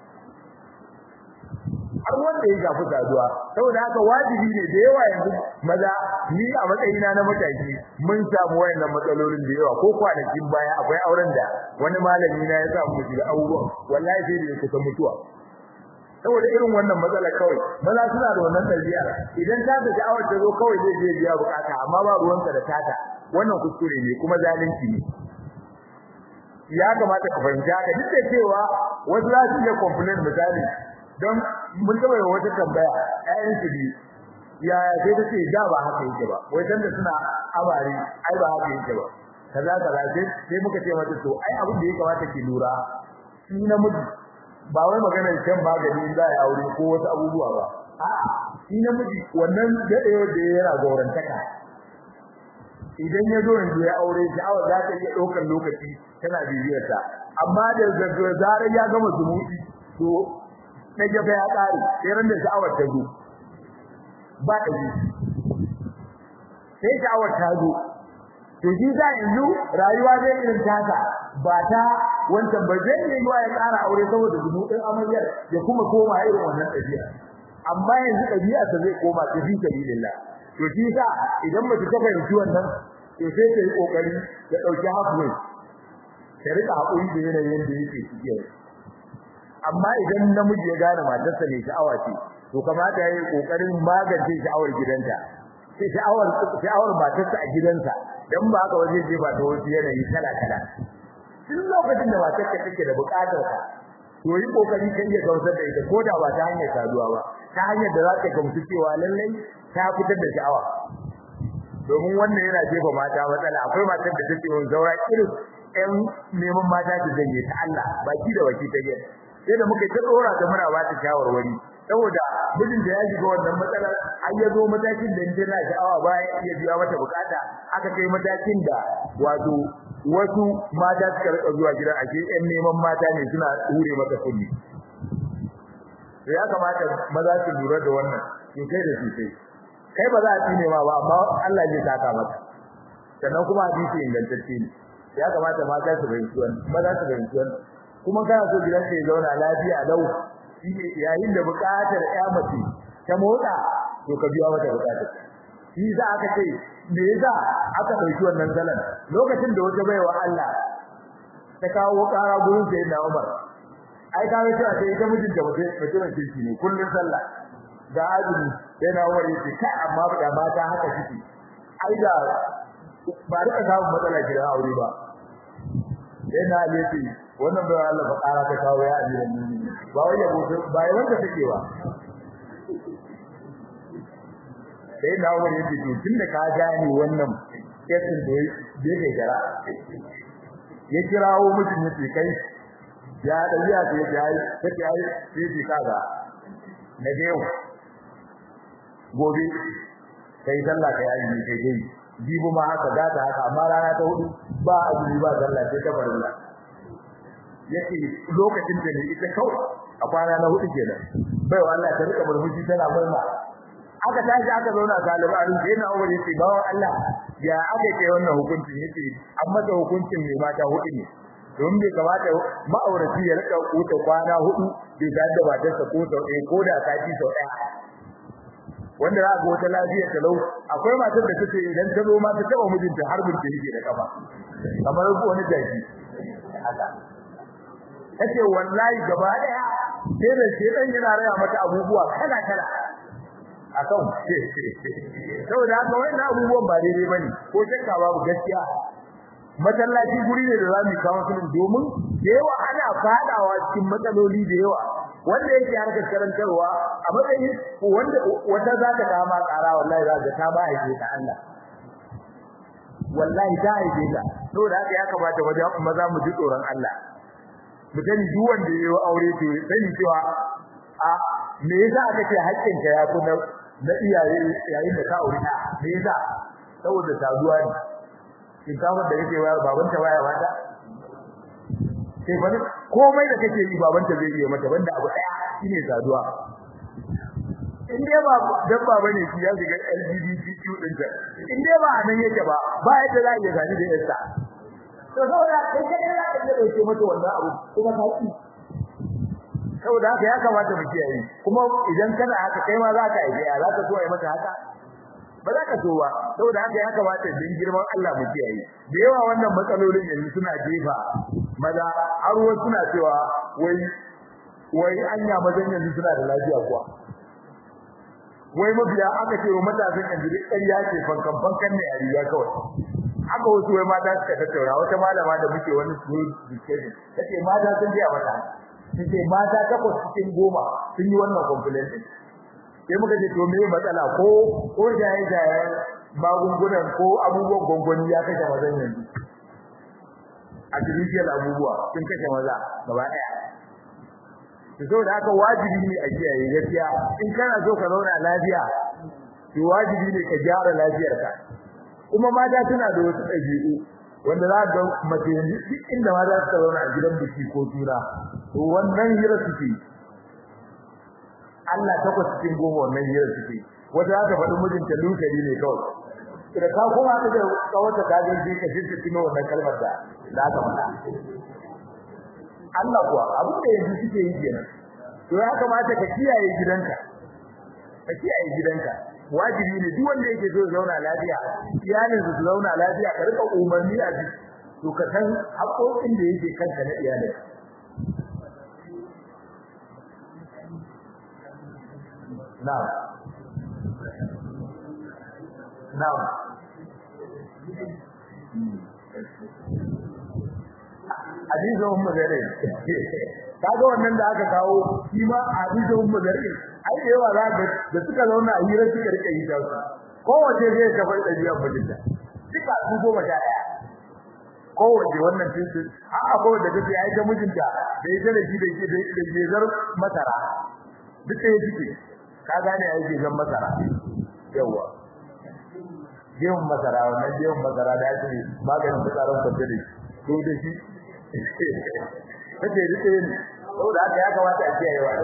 har wanda ya shafi saduwa saboda haka wajibi ne da yawa yanzu maza ni a matsayina na mataki mun samu wayannan matsalolin da yawa ko kwanakin baya akwai auren da wani malami na ya samu shi da abubuwan wallahi sai da ya kusa mutuwa saboda irin wannan matsala kawai maza suna da wannan dabi'a idan ta ta sha'awar ta zo kawai zai je biya bukata amma ba ruwansa da tata wannan kuskure ne kuma zalunci ne ya kamata ka fahimci haka duk da cewa wasu za su iya complain misali don mun taɓa yi wata tambaya ƴaƴan su biyu ya sai ta ce da ba haka yake ba wai dan da suna amare ai ba haka yake ba kaza kaza sai muka ce mata to ai abin da ya kamata ki lura shi namiji ba wai maganar shan magani za a aure ko wasu abubuwa ba a'a shi namiji wannan dadewa da yana gaurantaka idan ya zo yanzu ya aure sha'awar za ta iya ɗaukar lokaci tana bibiyar ta amma da zarar ya gama zumuɗi to na gaba ya ƙare sai ran da sha'awar ta zo ba ta ji sai sha'awar ta zo to shi za yanzu rayuwa zai irin tasa ba ta wancan ba zai yi yiwa ya ƙara aure saboda zumuɗin amaryar ya kuma koma irin wannan ɗabi'a amma yanzu ɗabi'a ta zai koma ta fi sabilillah to shi sa idan mace ta fahimci wannan to sai ta yi kokari ta ɗauki halfway ta rika haƙuri da yanayin da yake ciki amma idan namiji ya gane matarsa ne sha'awa ce to kamata ya yi kokarin magance sha'awar gidanta sai sha'awar sha'awar matarsa a gidansa dan ba haka waje je ba ta wasu yanayi kala kala duk lokacin da matar ka take da bukatar ka to yi kokari ka iya gausar da ita ko da ba ta hanyar saduwa ba ta hanyar da za ka gamsu cewa lallai ta fitar da sha'awa domin wannan yana jefa mata matsala akwai matar da take yin zaura irin ɗan neman mata ta janye ta Allah baki da baki ta gani sai da muka ta dora ta muna ba ta shawarwari saboda mijin da ya shiga wannan matsalar har ya zo matakin da inda na sha'awa bayan iya biya mata bukata aka kai matakin da wato wasu mata suka rika zuwa gidan ake ƴan neman mata ne suna hure mata kulli to ya kamata maza su lura da wannan sosai da sosai kai ba za a tsine ma ba amma Allah zai saka maka sannan kuma hadisi ingantacce ne ya kamata mata su fahimci wannan maza su fahimci wannan kuma kana so gidan ka ya zauna lafiya lau shi yayin da buƙatar ƴa mace ta motsa to ka biya mata buƙatar shi za aka ce me yasa aka dauki wannan zalan lokacin da wata baiwa Allah ta kawo ƙara gurin sayyidina Umar ai ka ga cewa sai ita mijinta mutum mutumin kirki ne kullun sallah da azumi sai na wari ce kai amma da mata haka suke ai da ba rika samun matsala gidan aure ba sai na ne ce wannan bai Allah ba ƙara ta kawo ya amira ni ba wai yabo ba wai wanda take ba sai na wari ce to tunda ka gane wannan kesin da yake gara ya kirawo mutum ya ce kai ya dabiya ce ya yi take ai sai ce kaga na yau gobe kai sallah kai azumi kai dai jibo ma haka gata haka amma rana ta hudu ba azumi ba sallah sai ta farilla yake lokacin da ne ita kawai a kwana na hudu kenan bai wa Allah ta rika murmushi tana murna aka tashi aka zauna galiban sai na Umar yace bawan Allah ya aka kai wannan hukuncin yace an masa hukuncin mai mata hudu ne don bai kamata ma'aurati ya rika wuce kwana hudu bai da da matarsa ko sau ɗaya ko da sati sau ɗaya wanda za ga wata lafiya ta lau akwai matar da take idan ta zo ma ta taba mijinta har burke yake da kafa kamar wani jaki haka tace wallahi gaba daya sai da shedan yana raya mata abubuwa kala kala akan saboda haka wannan abubuwan ba daidai bane ko shakka babu gaskiya masallaci guri ne da zamu kawo su domin da yawa ana fadawa cikin matsaloli da yawa wanda yake harkar karantarwa a matsayin wanda wata za ta kama tsara wallahi za ta ta ba haife ta Allah wallahi ta haife ta saboda haka ya kamata wajen maza mu ji tsoron Allah mu sani duk wanda ya yi aure to sani cewa a me yasa aka ce haƙƙinka ya fi na iyaye yayin da ka aure ta me yasa saboda saduwa ne shinkafar da kake bayar babanta baya wata sai fa komai da kake yi babanta zai yi mata banda abu daya shine saduwa in dai ba dabba bane shi ya shiga LGBTQ din ta in dai ba nan yake ba ba yadda za ya gani da yarsa to saboda kai kai za ka dauke mata wannan abu kuma ka ci saboda haka ya kamata mu kiyaye kuma idan kana haka kai ma za ka aike ya za ka so ai mata haka ba za ka so ba saboda haka ya kamata din girman Allah mu kiyaye da yawa wannan matsalolin yanzu suna jefa maza har wasu suna cewa wai wai anya mazan yanzu suna da lafiya kuwa wai mabiya aka ce wa matasan yanzu duk ƙarya ce fankan fankan ne a riga kawai haka wasu wai mata suka tattaura wata malama da muke wani school discussion tace mata sun je a mata tace mata takwas cikin goma sun yi wannan complaint sai muka ce to me matsala ko ko jaye jaye magungunan ko abubuwan gongoni ya kashe mazan yanzu artificial abubuwa sun kashe maza gaba daya to saboda haka wajibi ne a kiyaye gaskiya in kana so ka zauna lafiya to wajibi ne ka gyara lafiyarka kuma mata suna da wasu ɗabi'u wanda za ga mace duk inda ma za ta zauna a gidan biki ko tura to wannan hira suke Allah takwas cikin goma wannan hira suke wata za ta faɗi mijinta lukari ne kawai da ka kuma ka da kawata ka ga shi ka shirka tuno wannan kalmar da da aka faɗa Allah kuwa abu da yanzu suke yi kenan to ya kamata ka kiyaye gidanka ka kiyaye gidanka wajibi ne duk wanda yake so zauna lafiya iyalin su zauna lafiya ka rika umarni a ji to ka san haƙoƙin da yake kanka na iyalin na'am na'am hadisin ummu zare kaga wannan da aka kawo shi ma hadisin ummu zare ai da yawa zaka da suka zauna a hira suka rike yi da su kowace zai ka bar dabi'a mijinta duka su goma sha daya kowace wannan tinsu a akwai da take ai ta mijinta da ita da shi da shi da gezar masara duka ya jike ka gane ai gezar masara yawa gemun masara wannan gemun masara da ake maganin fitsarin kwance da shi to da shi kace rike ni saboda haka ya kamata a kiyaye wa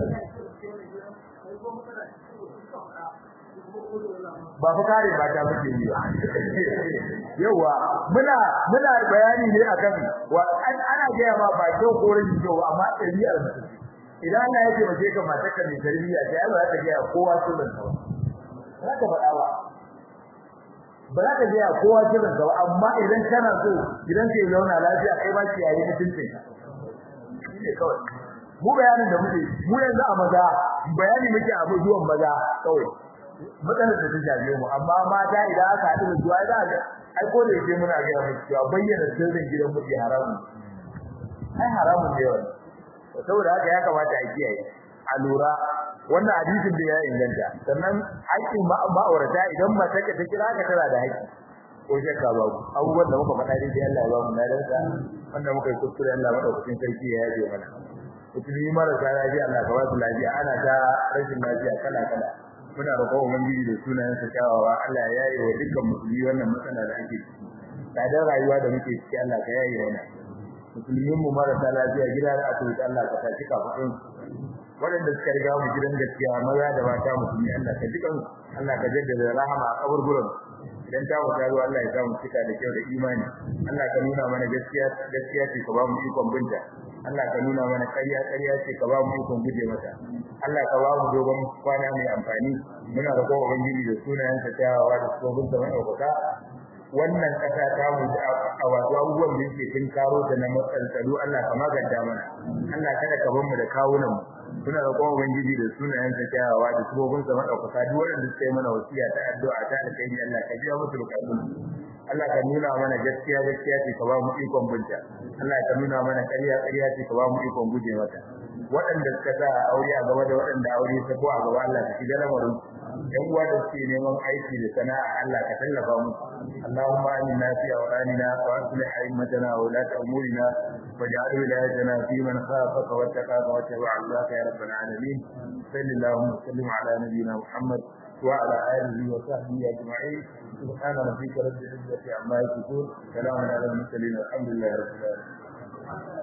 ba fa kare ba ta muke yi ba yawa muna muna bayani ne akan wa ana ga ma ba kyau ko rin kyau amma tarbiyyar mutum idan Allah ya ce mace ka mata ka mai tarbiyya sai Allah ya ga kowa sunan sa ba ka faɗa ba ba za ka gaya kowa kiran ka amma idan kana so idan kai zauna lafiya kai ba ki yayi mutuncin ne kawai mu bayanin da muke mu yanzu a maza bayani muke a zuwan maza kawai matsalar da ta shafe mu amma mata idan aka haɗu da zuwa za ga ai ko da yake muna ga mu cewa bayyana sirrin gidan miji haramun ai haramun ne wannan saboda haka ya kamata a kiyaye a lura wannan hadisin da ya inganta sannan haƙƙin ma'aurata idan mace ka ta kira ka tana da haƙƙi ko shakka ba ku abubuwan da muka faɗa dai Allah ya ba mu ladarsa wanda muka yi kuskure Allah madaukakin sarki ya yaje mana musulmi marasa lafiya Allah ka ba su lafiya ana ta rashin lafiya kala kala muna roƙon ubangiji da sunayen sa kyawawa Allah ya yaye wa dukkan musulmi wannan matsala da ake ciki tsadar rayuwa da muke ciki Allah ka yaye mana musulmin mu marasa lafiya gida da asibiti Allah ka tashi kafin waɗanda suka riga mu gidan gaskiya maza da mata musulmi Allah ka jikan Allah ka jaddada rahama a kaburburan idan ta wuta ruwa Allah ya sa mu cika da kyau da imani Allah ka nuna mana gaskiya gaskiya ce ka ba mu ikon binta Allah ka nuna mana ƙarya ƙarya ce ka ba mu ikon guje mata Allah ka ba mu dogon kwana mai amfani muna roƙon ubangiji da sunayen sa kyawawa da tsohon sa madaukaka wannan ƙasa ta mu a wato abubuwan da yake kin karo ta na matsaltsalu Allah ka maganta mana Allah kada ka bar mu da kawunan mu muna roƙon ubangiji da sunayen sa kyawawa da subobin sa madaukaka duk wanda suka yi mana wasiya ta addu'a ta alkhairi Allah ka biya musu bukatun Allah ka nuna mana gaskiya gaskiya ce ka ba mu ikon binta Allah ka nuna mana ƙarya ƙarya ce ka ba mu ikon guje mata waɗanda suka sa aure a gaba da waɗanda aure ta ko a gaba Allah ka shiga lamarin yan uwa da suke neman aiki da sana'a Allah ka tallafa mu Allahumma aminna fi awqanina wa aslih a'immatana wa la ta'murina waj'al wilayatana fi man khafaka wa taqaka wa tabi'a ya rabbal alamin sallallahu wa sallim ala nabiyyina Muhammad wa ala alihi wa sahbihi ajma'in subhana rabbika rabbil izzati amma yasifun salamun ala al mursalin walhamdulillahi rabbil alamin